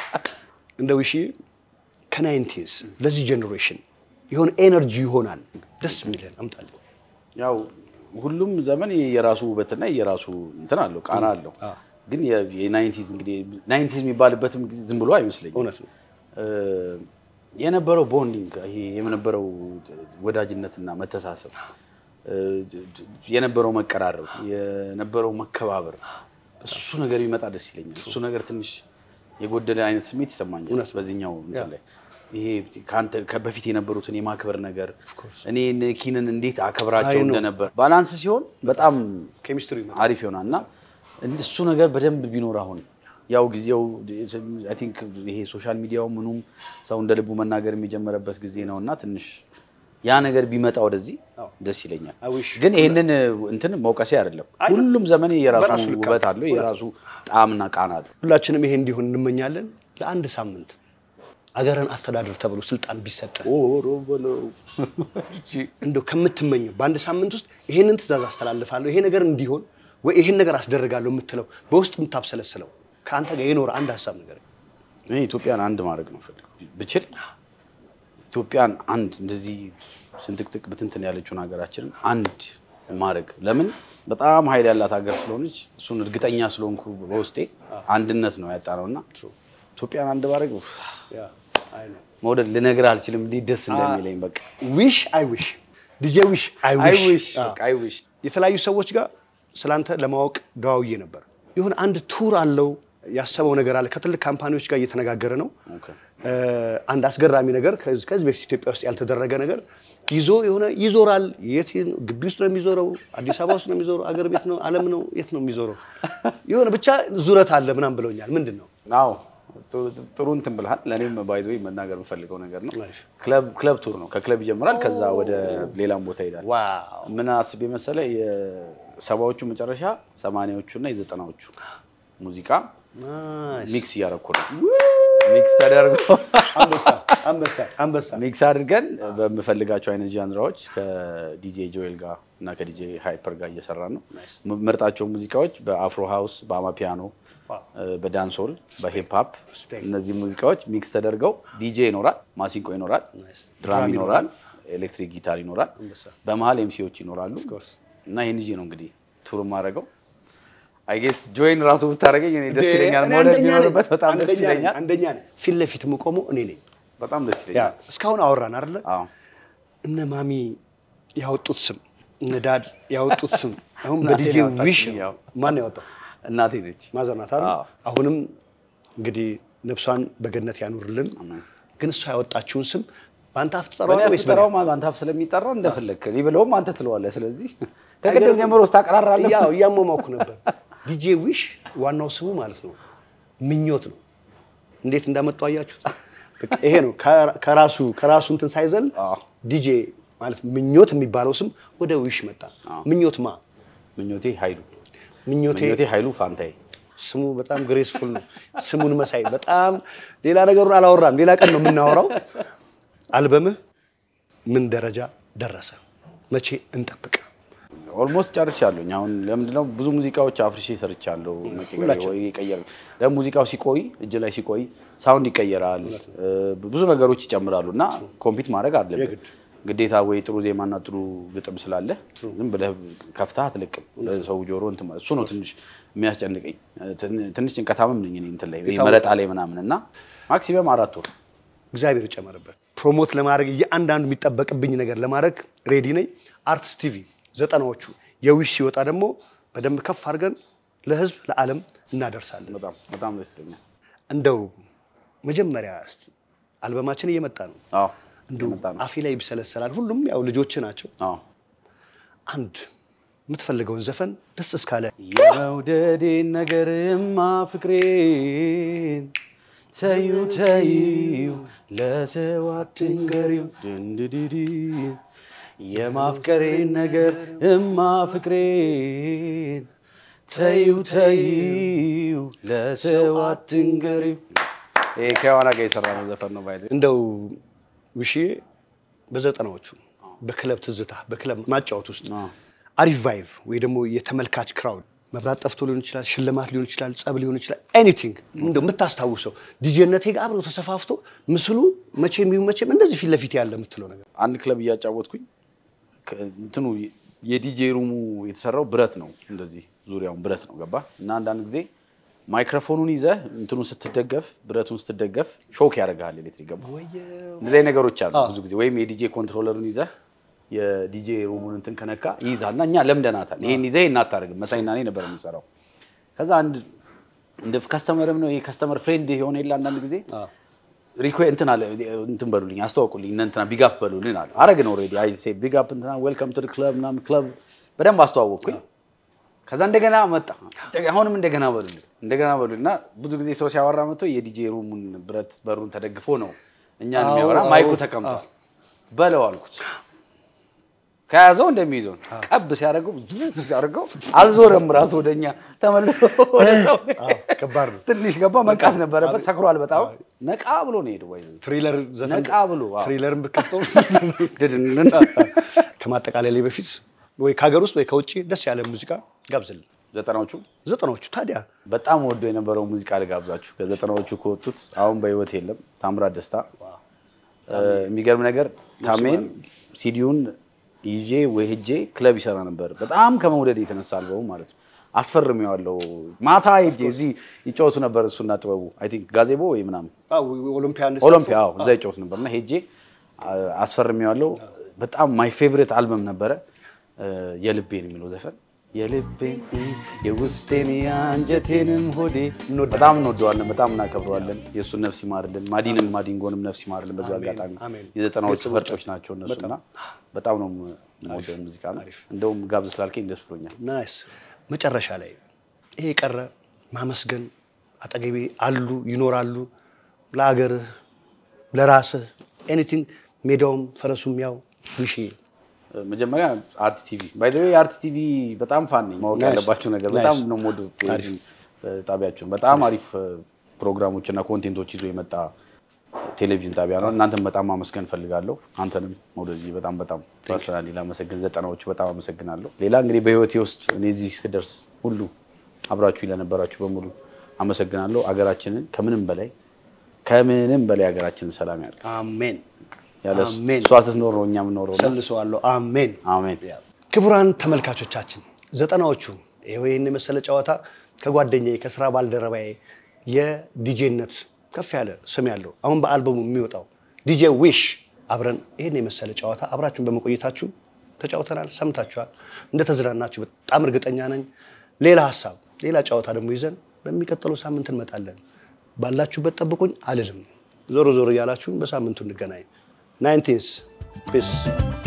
እንደው እሺ ከናይንቲስ ለዚህ ጀኔሬሽን የሆነ ኤነርጂ ይሆናል ደስ የሚለን አምጣለን። ያው ሁሉም ዘመን የራሱ ውበትና የራሱ እንትን አለው ቃና አለው። አዎ። ግን የናይንቲዝ እንግዲህ ናይንቲዝ የሚባልበትም ጊዜ ዝም ብሎ አይመስለኝም። እውነት ነው። እ፣ የነበረው ቦንዲንግ ይሄ የነበረው ወዳጅነትና መተሳሰብ እ፣ የነበረው መቀራረብ የነበረው መከባበር እሱ ነገር ቢመጣ ደስ ይለኛል። እሱ ነገር ትንሽ የጎደለ አይነት ስሜት ይሰማኛል እውነት ነው። በዚህኛው እንትን ያ። ላይ ይሄ ከአንተ በፊት የነበሩትን የማክበር ነገር እኔ ኪንን እንዴት አከብራቸው አይ ነው። እንደነበር ባላንስ ሲሆን በጣም ኬሚስትሪ ይመጣል። አሪፍ ይሆናል እና እሱ ነገር በደንብ ቢኖር አሁን ያው ጊዜው አይ ቲንክ ይሄ ሶሻል ሚዲያው ምኑም ሰው እንደ ልቡ መናገር የሚጀመረበት ጊዜ ነው እና ትንሽ ያ ነገር ቢመጣ ወደዚህ አዎ። ደስ ይለኛል። I wish. ግን ይህንን እንትን መውቀሴ አይደለም። አይ ነው። ሁሉም ዘመን የራሱ በራሱ ልክ ውበት አለው። አለው፣ የራሱ ጣዕምና ቃና አለው። ሁላችንም ይሄ እንዲሆን እንመኛለን። ለአንድ ሳምንት አገርን አስተዳደር ተብሎ ስልጣን ቢሰጥ ኦሮ በለው እንደው ከምትመኘው በአንድ ሳምንት ውስጥ ይሄንን ትእዛዝ አስተላልፋለሁ፣ ይሄ ነገር እንዲሆን ወይ ይሄን ነገር አስደርጋለሁ የምትለው በውስጥ የምታብሰለስለው ከአንተ ጋር የኖረ አንድ ሀሳብ ነገር እኔ ኢትዮጵያን አንድ ማድረግ ነው ፈልግ ብችል ኢትዮጵያን አንድ እንደዚህ ስንጥቅጥቅ ብትንትን ያለችውን ሀገራችንን አንድ ማድረግ ለምን በጣም ኃይል ያላት ሀገር ስለሆነች እሱን እርግጠኛ ስለሆንኩ በውስጤ አንድነት ነው ያጣ ነው እና ኢትዮጵያን አንድ ማድረግ ኡፍ፣ ያ አይ ነው መውደድ ልነግርህ አልችልም እንዴት ደስ እንደሚለኝ በቃ ዊሽ አይ ዊሽ ዲጄ ዊሽ አይ አይ ዊሽ ዊሽ በቃ አይ ዊሽ የተለያዩ ሰዎች ጋር ስላንተ ለማወቅ ደዋውዬ ነበር። የሆነ አንድ ቱር አለው ያሰበው ነገር አለ። ከትልቅ ካምፓኒዎች ጋር እየተነጋገረ ነው። ኦኬ እ፣ አንድ አስገራሚ ነገር ከዚህ ከዚህ በፊት ኢትዮጵያ ውስጥ ያልተደረገ ነገር ይዞ የሆነ ይዞራል። የት ነው? ግቢ ውስጥ ነው የሚዞረው? አዲስ አበባ ውስጥ ነው የሚዞረው? አገር ቤት ነው? ዓለም ነው? የት ነው የሚዞረው? የሆነ ብቻ ዙረት አለ ምናምን ብለውኛል። ምንድን ነው? አዎ ጥሩ- ጥሩ እንትን ብልሃል። ለእኔም ባይዞ መናገር የምፈልገው ነገር ነው። አሪፍ። ክለብ ክለብ ቱር ነው። ከክለብ ይጀምራል፣ ከዛ ወደ ሌላም ቦታ ይሄዳል። ዋው ምን አስቤ መሰለ የሰባዎቹ መጨረሻ ሰማንያዎቹ እና የዘጠናዎቹ ሙዚቃ ናይስ። ሚክስ እያደረኩ ነው። ሚክስ ተደርጎ አንበሳ አንበሳ አንበሳ ሚክስ አድርገን በምፈልጋቸው አይነት ጃንራዎች ከዲጄ ጆኤል ጋር እና ከዲጄ ሃይፐር ጋር እየሰራ ነው። ምርጣቸው ሙዚቃዎች በአፍሮ ሃውስ፣ በአማፒያኖ፣ ዋው። በዳንሶል፣ በሂፕ ሆፕ Respect. እነዚህ ሙዚቃዎች ሚክስ ተደርገው ዲጄ ይኖራል፣ ማሲንቆ ይኖራል፣ Nice. ድራም ድራም ይኖራል፣ ኤሌክትሪክ ጊታር ይኖራል፣ አንበሳ። በመሀል ኤምሲዎች ይኖራሉ course. እና ይህን ይዤ ነው እንግዲህ ቱር የማደርገው። አይ ጌስ ጆይን ራሱ ብታደርገኝ እኔ ደስ ይለኛል። እኔ መውደድ አንደኛ ነኝ። ቢኖርበት በጣም ደስ አንደኛ ነኝ። ይለኛል። አንደኛ ነኝ። ፊት ለፊት የምቆመው እኔ ነኝ። በጣም ደስ ያ ይለኛል። እስካሁን አወራን አይደለ? አዎ እነ ማሚ ያወጡት ስም እነ ዳድ ያወጡት ስም አሁን እናቴ በዲጄ ነው ዊሽ ያወጣችኝ፣ ያው። ማን ያወጣው? እናቴ ነች። ማዘር ናት አይደል? አዎ። አሁንም እንግዲህ ነፍሷን በገነት ያኑርልን። አሜን። ግን እሷ ያወጣችውን ስም በአንተ አፍ በእኔ ትጠራዋለህ ወይስ ብጠራው አንተ አፍ ስለሚጠራ እንደፈለግክ እኔ ብለውም አንተ ትለዋለህ። ስለዚህ ከቅድም ጀምሮ ስታቀራራለህ። ያው እያሟሟኩ ነበር። ዲጄ ዊሽ ዋናው ስሙ ማለት ነው ምኞት ነው። እንዴት እንዳመጣው አያችሁት? በቃ ይሄ ነው ከራ- ከራሱ ከራሱ እንትን ሳይዘል አዎ። ዲጄ ማለት ምኞት የሚባለው ስም ወደ ዊሽ መጣ። ምኞት ማ ምኞቴ ኃይሉ ምኞቴ ምኞቴ ኃይሉ ፋንታዬ ስሙ በጣም ግሬስፉል ነው። ስሙን መሳይ በጣም ሌላ ነገሩን አላወራም። ሌላ ቀን ነው የምናወራው። አልበምህ ምን ደረጃ ደረሰ? መቼ እንጠብቅ? ኦልሞስት ጨርሻለሁኝ። አሁን ለምንድነው ብዙ ሙዚቃዎች አፍርሼ ሰርቻለሁ። ሁላችንም። ወይ ይቀየር ደግሞ ሙዚቃው ሲቆይ እጅ ላይ ሲቆይ ሳውንድ ይቀየራል፣ እ፣ ብዙ ነገሮች ይጨምራሉ እና ኮምፒት ማድረግ አለብን የግድ። ግዴታ። ወይ ጥሩ ዜማና ጥሩ ግጥም ስላለ ዝም ብለህ ከፍተህ አትለቅም ሰው ጆሮ እንትን ማለት እሱ ነው ትንሽ የሚያስጨንቀኝ። ትን- ትንሽ ጭንቀታምም ነኝ እኔ እንትን ላይ የታወቀ። መረጣ ላይ ምናምን እና ማክሲመም አራት ወር እግዚአብሔር ይጨመርበት። ፕሮሞት ለማድረግ እያንዳንዱ የሚጠበቅብኝ ነገር ለማድረግ ሬዲ ነኝ። አርትስ ቲቪ ዘጠናዎቹ የዊሽ ሲወጣ ደግሞ በደንብ ከፍ አድርገን ለህዝብ ለዓለም እናደርሳለን። በጣም በጣም ደስ ይለኛል። እንደው መጀመሪያ እስቲ አልበማችን እየመጣ ነው። አዎ እንደው የመጣ ነው። አፌ ላይ ይብሰለሰላል። ሁሉም ያው ልጆች ናቸው። አዎ አንድ የምትፈልገውን ዘፈን ደስ እስካለ የመውደዴን ነገርማ ፍቅሬን ተዩ ተዩ ለሰው አትንገሪው ድንድድድ የማፍቀሬን ነገር እማ ፍቅሬን ተዩ ተዩ ለሰው አትንገሪው። ይሄ ከዋና ጋር የሰራ ነው ዘፈን ነው ባይ እንደው ውሽዬ በዘጠናዎቹ በክለብ ትዝታ በክለብ ማጫወት ውስጥ አዎ። አሪፍ ቫይቭ ወይ ደግሞ የተመልካች ክራውድ መብራት ጠፍቶ ሊሆን ይችላል፣ ሽልማት ሊሆን ይችላል፣ ጸብ ሊሆን ይችላል። ኤኒቲንግ እንደው የምታስታውሰው ዲጄነቴ ጋር አብሮ ተሰፋፍቶ ምስሉ መቼም ይሁን መቼም እንደዚህ ፊት ለፊት ያለ የምትለው ነገር አንድ ክለብ እያጫወትኩኝ ከ- እንትኑ የዲጄ ሩሙ የተሰራው ብረት ነው። እንደዚህ ዙሪያውን ብረት ነው ገባ እና አንዳንድ ጊዜ ማይክሮፎኑን ይዘህ እንትኑ ስትደገፍ ብረቱን ስትደገፍ ሾክ ያደርግሃል ኤሌክትሪክ ገባ። እንደዚህ አይነት ነገሮች አሉ ብዙ ጊዜ ወይም የዲጄ ኮንትሮለሩን ይዘህ የዲጄ ሩሙን እንትን ከነካ ይይዛል እና እኛ ለምደናታል። ይሄን ይዘህ ይሄን አታደርግም። መሳይና እኔ ነበር የምንሰራው። ከዛ አንድ እንደ ከስተመርም ነው ይሄ ከስተመር ፍሬንድ የሆነ የለ አንዳንድ ጊዜ ሪኮ እንትን አለ እንትን በሉልኝ አስተዋውቁልኝ እነ እንትና ቢጋፕ በሉልን አለ አረግን ኦልሬዲ አይ ስቴድ ቢጋፕ እንትና ዌልካም ቱ ክለብ ምናምን ክለብ በደንብ አስተዋወቅኩኝ ከዛ እንደገና መጣ አሁንም እንደገና በሉልን እንደገና በሉልን እና ብዙ ጊዜ ሰው ሲያወራ መጥቶ የዲጄ ሩሙን ብረት በሩን ተደግፎ ነው እኛን የሚያወራ አዎ፣ ማይኩ አዎ፣ ተቀምጧል በለው አልኩት ከያዘው እንደሚይዘው ነው። ቀብ ሲያደርገው ዝዝ ሲያደርገው አልዞረም ራሱ ወደኛ ተመልሶ ወደ ሰው አዎ፣ ከባድ ነው። ትንሽ ገባ መንቃት ነበረበት። ሰክሯል በጣም ነቃ ብሎ ነው ሄደው ወይ ትሪለር ዘፈን ነቃ ብሎ አዎ። ትሪለርን ብከፍተው ድድንን ከማጠቃለያ ላይ በፊት ወይ ከሀገር ውስጥ ወይ ከውጭ ደስ ያለ ሙዚቃ ጋብዝልን። ዘጠናዎቹ ዘጠናዎቹ ታዲያ በጣም ወዶ የነበረው ሙዚቃ ልጋብዛችሁ። ከዘጠናዎቹ ከወጡት አሁን በህይወት የለም ታምራት ደስታ። እ፣ የሚገርም ነገር ታሜን ሲዲውን ይዤ ወይ ሄጄ ክለብ ይሰራ ነበር። በጣም ከመውደድ የተነሳ አልበሙ ማለት ነው። አስፈርሜዋለሁ። ማታ ሄጄ እዚህ ይጫወቱ ነበር እሱና ጥበቡ አይ ቲንክ ጋዜቦ ወይ ምናምን ኦሎምፒያ ኦሎምፒያ አዎ፣ እዛ ይጫወት ነበር እና ሄጄ አ- አስፈርሜዋለሁ። በጣም ማይ ፌቨሬት አልበም ነበረ እ፣ የልቤን የሚለው ዘፈን የልቤን የውስጤን የአንጀቴንም ሆዴ በጣም እንወደዋለን፣ በጣም እናከብረዋለን። የእሱን ነፍስ ይማርልን፣ ማዲንም ማዲንጎንም ነፍስ ይማርልን። በዚህ አጋጣሚ አሜን። የዘጠናዎቹ ፈርጦች ናቸው እነሱና በጣም ነው የምወደው ሙዚቃ ነው። እንደውም ጋብዝ ስላልከኝ ደስ ብሎኛል። ናይስ። መጨረሻ ላይ ይሄ የቀረ ማመስገን አጠገቤ አሉ ይኖራሉ፣ ለአገርህ ለራስህ ኤኒቲንግ ሜዳውም ፈረሱም ያው ውሽ መጀመሪያ አርት ቲቪ ባይ ዘ ዌይ አርት ቲቪ በጣም ፋን ነኝ። ማወቅ Nice. ያለባቸው ነገር በጣም Nice. ነው የምወደው ቴሌቪዥን ጣቢያቸውን በጣም አሪፍ ፕሮግራሞች እና ኮንቴንቶች ይዞ የመጣ ቴሌቪዥን ጣቢያ ነው። እናንተም በጣም ማመስገን ፈልጋለሁ። አንተንም ወደዚህ በጣም በጣም ፐርሰናሊ ላመሰግን ዘጠናዎቹ በጣም አመሰግናለሁ። ሌላ እንግዲህ በህይወቴ ውስጥ እኔ እዚህ እስክደርስ ሁሉ አብራችሁ ለነበራችሁ በሙሉ አመሰግናለሁ። አገራችንን ከምንም በላይ ከምንም በላይ ሀገራችንን ሰላም ያድርግ። አሜን ያለ እሱ- አሜን። እሷ ስትኖር ነው እኛ የምንኖረው። እና ሰልሰዋለሁ። አሜን አሜን። ክቡራን ተመልካቾቻችን ዘጠናዎቹ ይኸው ይህን የመሰለ ጨዋታ ከጓደኛዬ ከስራ ባልደረባዬ የዲጄነት ከፍ ያለ ስም ያለው አሁን በአልበሙ የሚወጣው ዲጄ ዊሽ አብረን ይህን የመሰለ ጨዋታ አብራችሁን በመቆየታችሁ ተጫውተናል፣ ሰምታችኋል። እንደተዝናናችሁ በጣም እርግጠኛ ነኝ። ሌላ ሀሳብ፣ ሌላ ጨዋታ ደግሞ ይዘን በሚቀጥለው ሳምንት እንመጣለን። ባላችሁበት ጠብቁኝ አልልም። ዞሮ ዞሮ እያላችሁን በሳምንቱ እንገናኝ። ናይንቲንስ ፒስ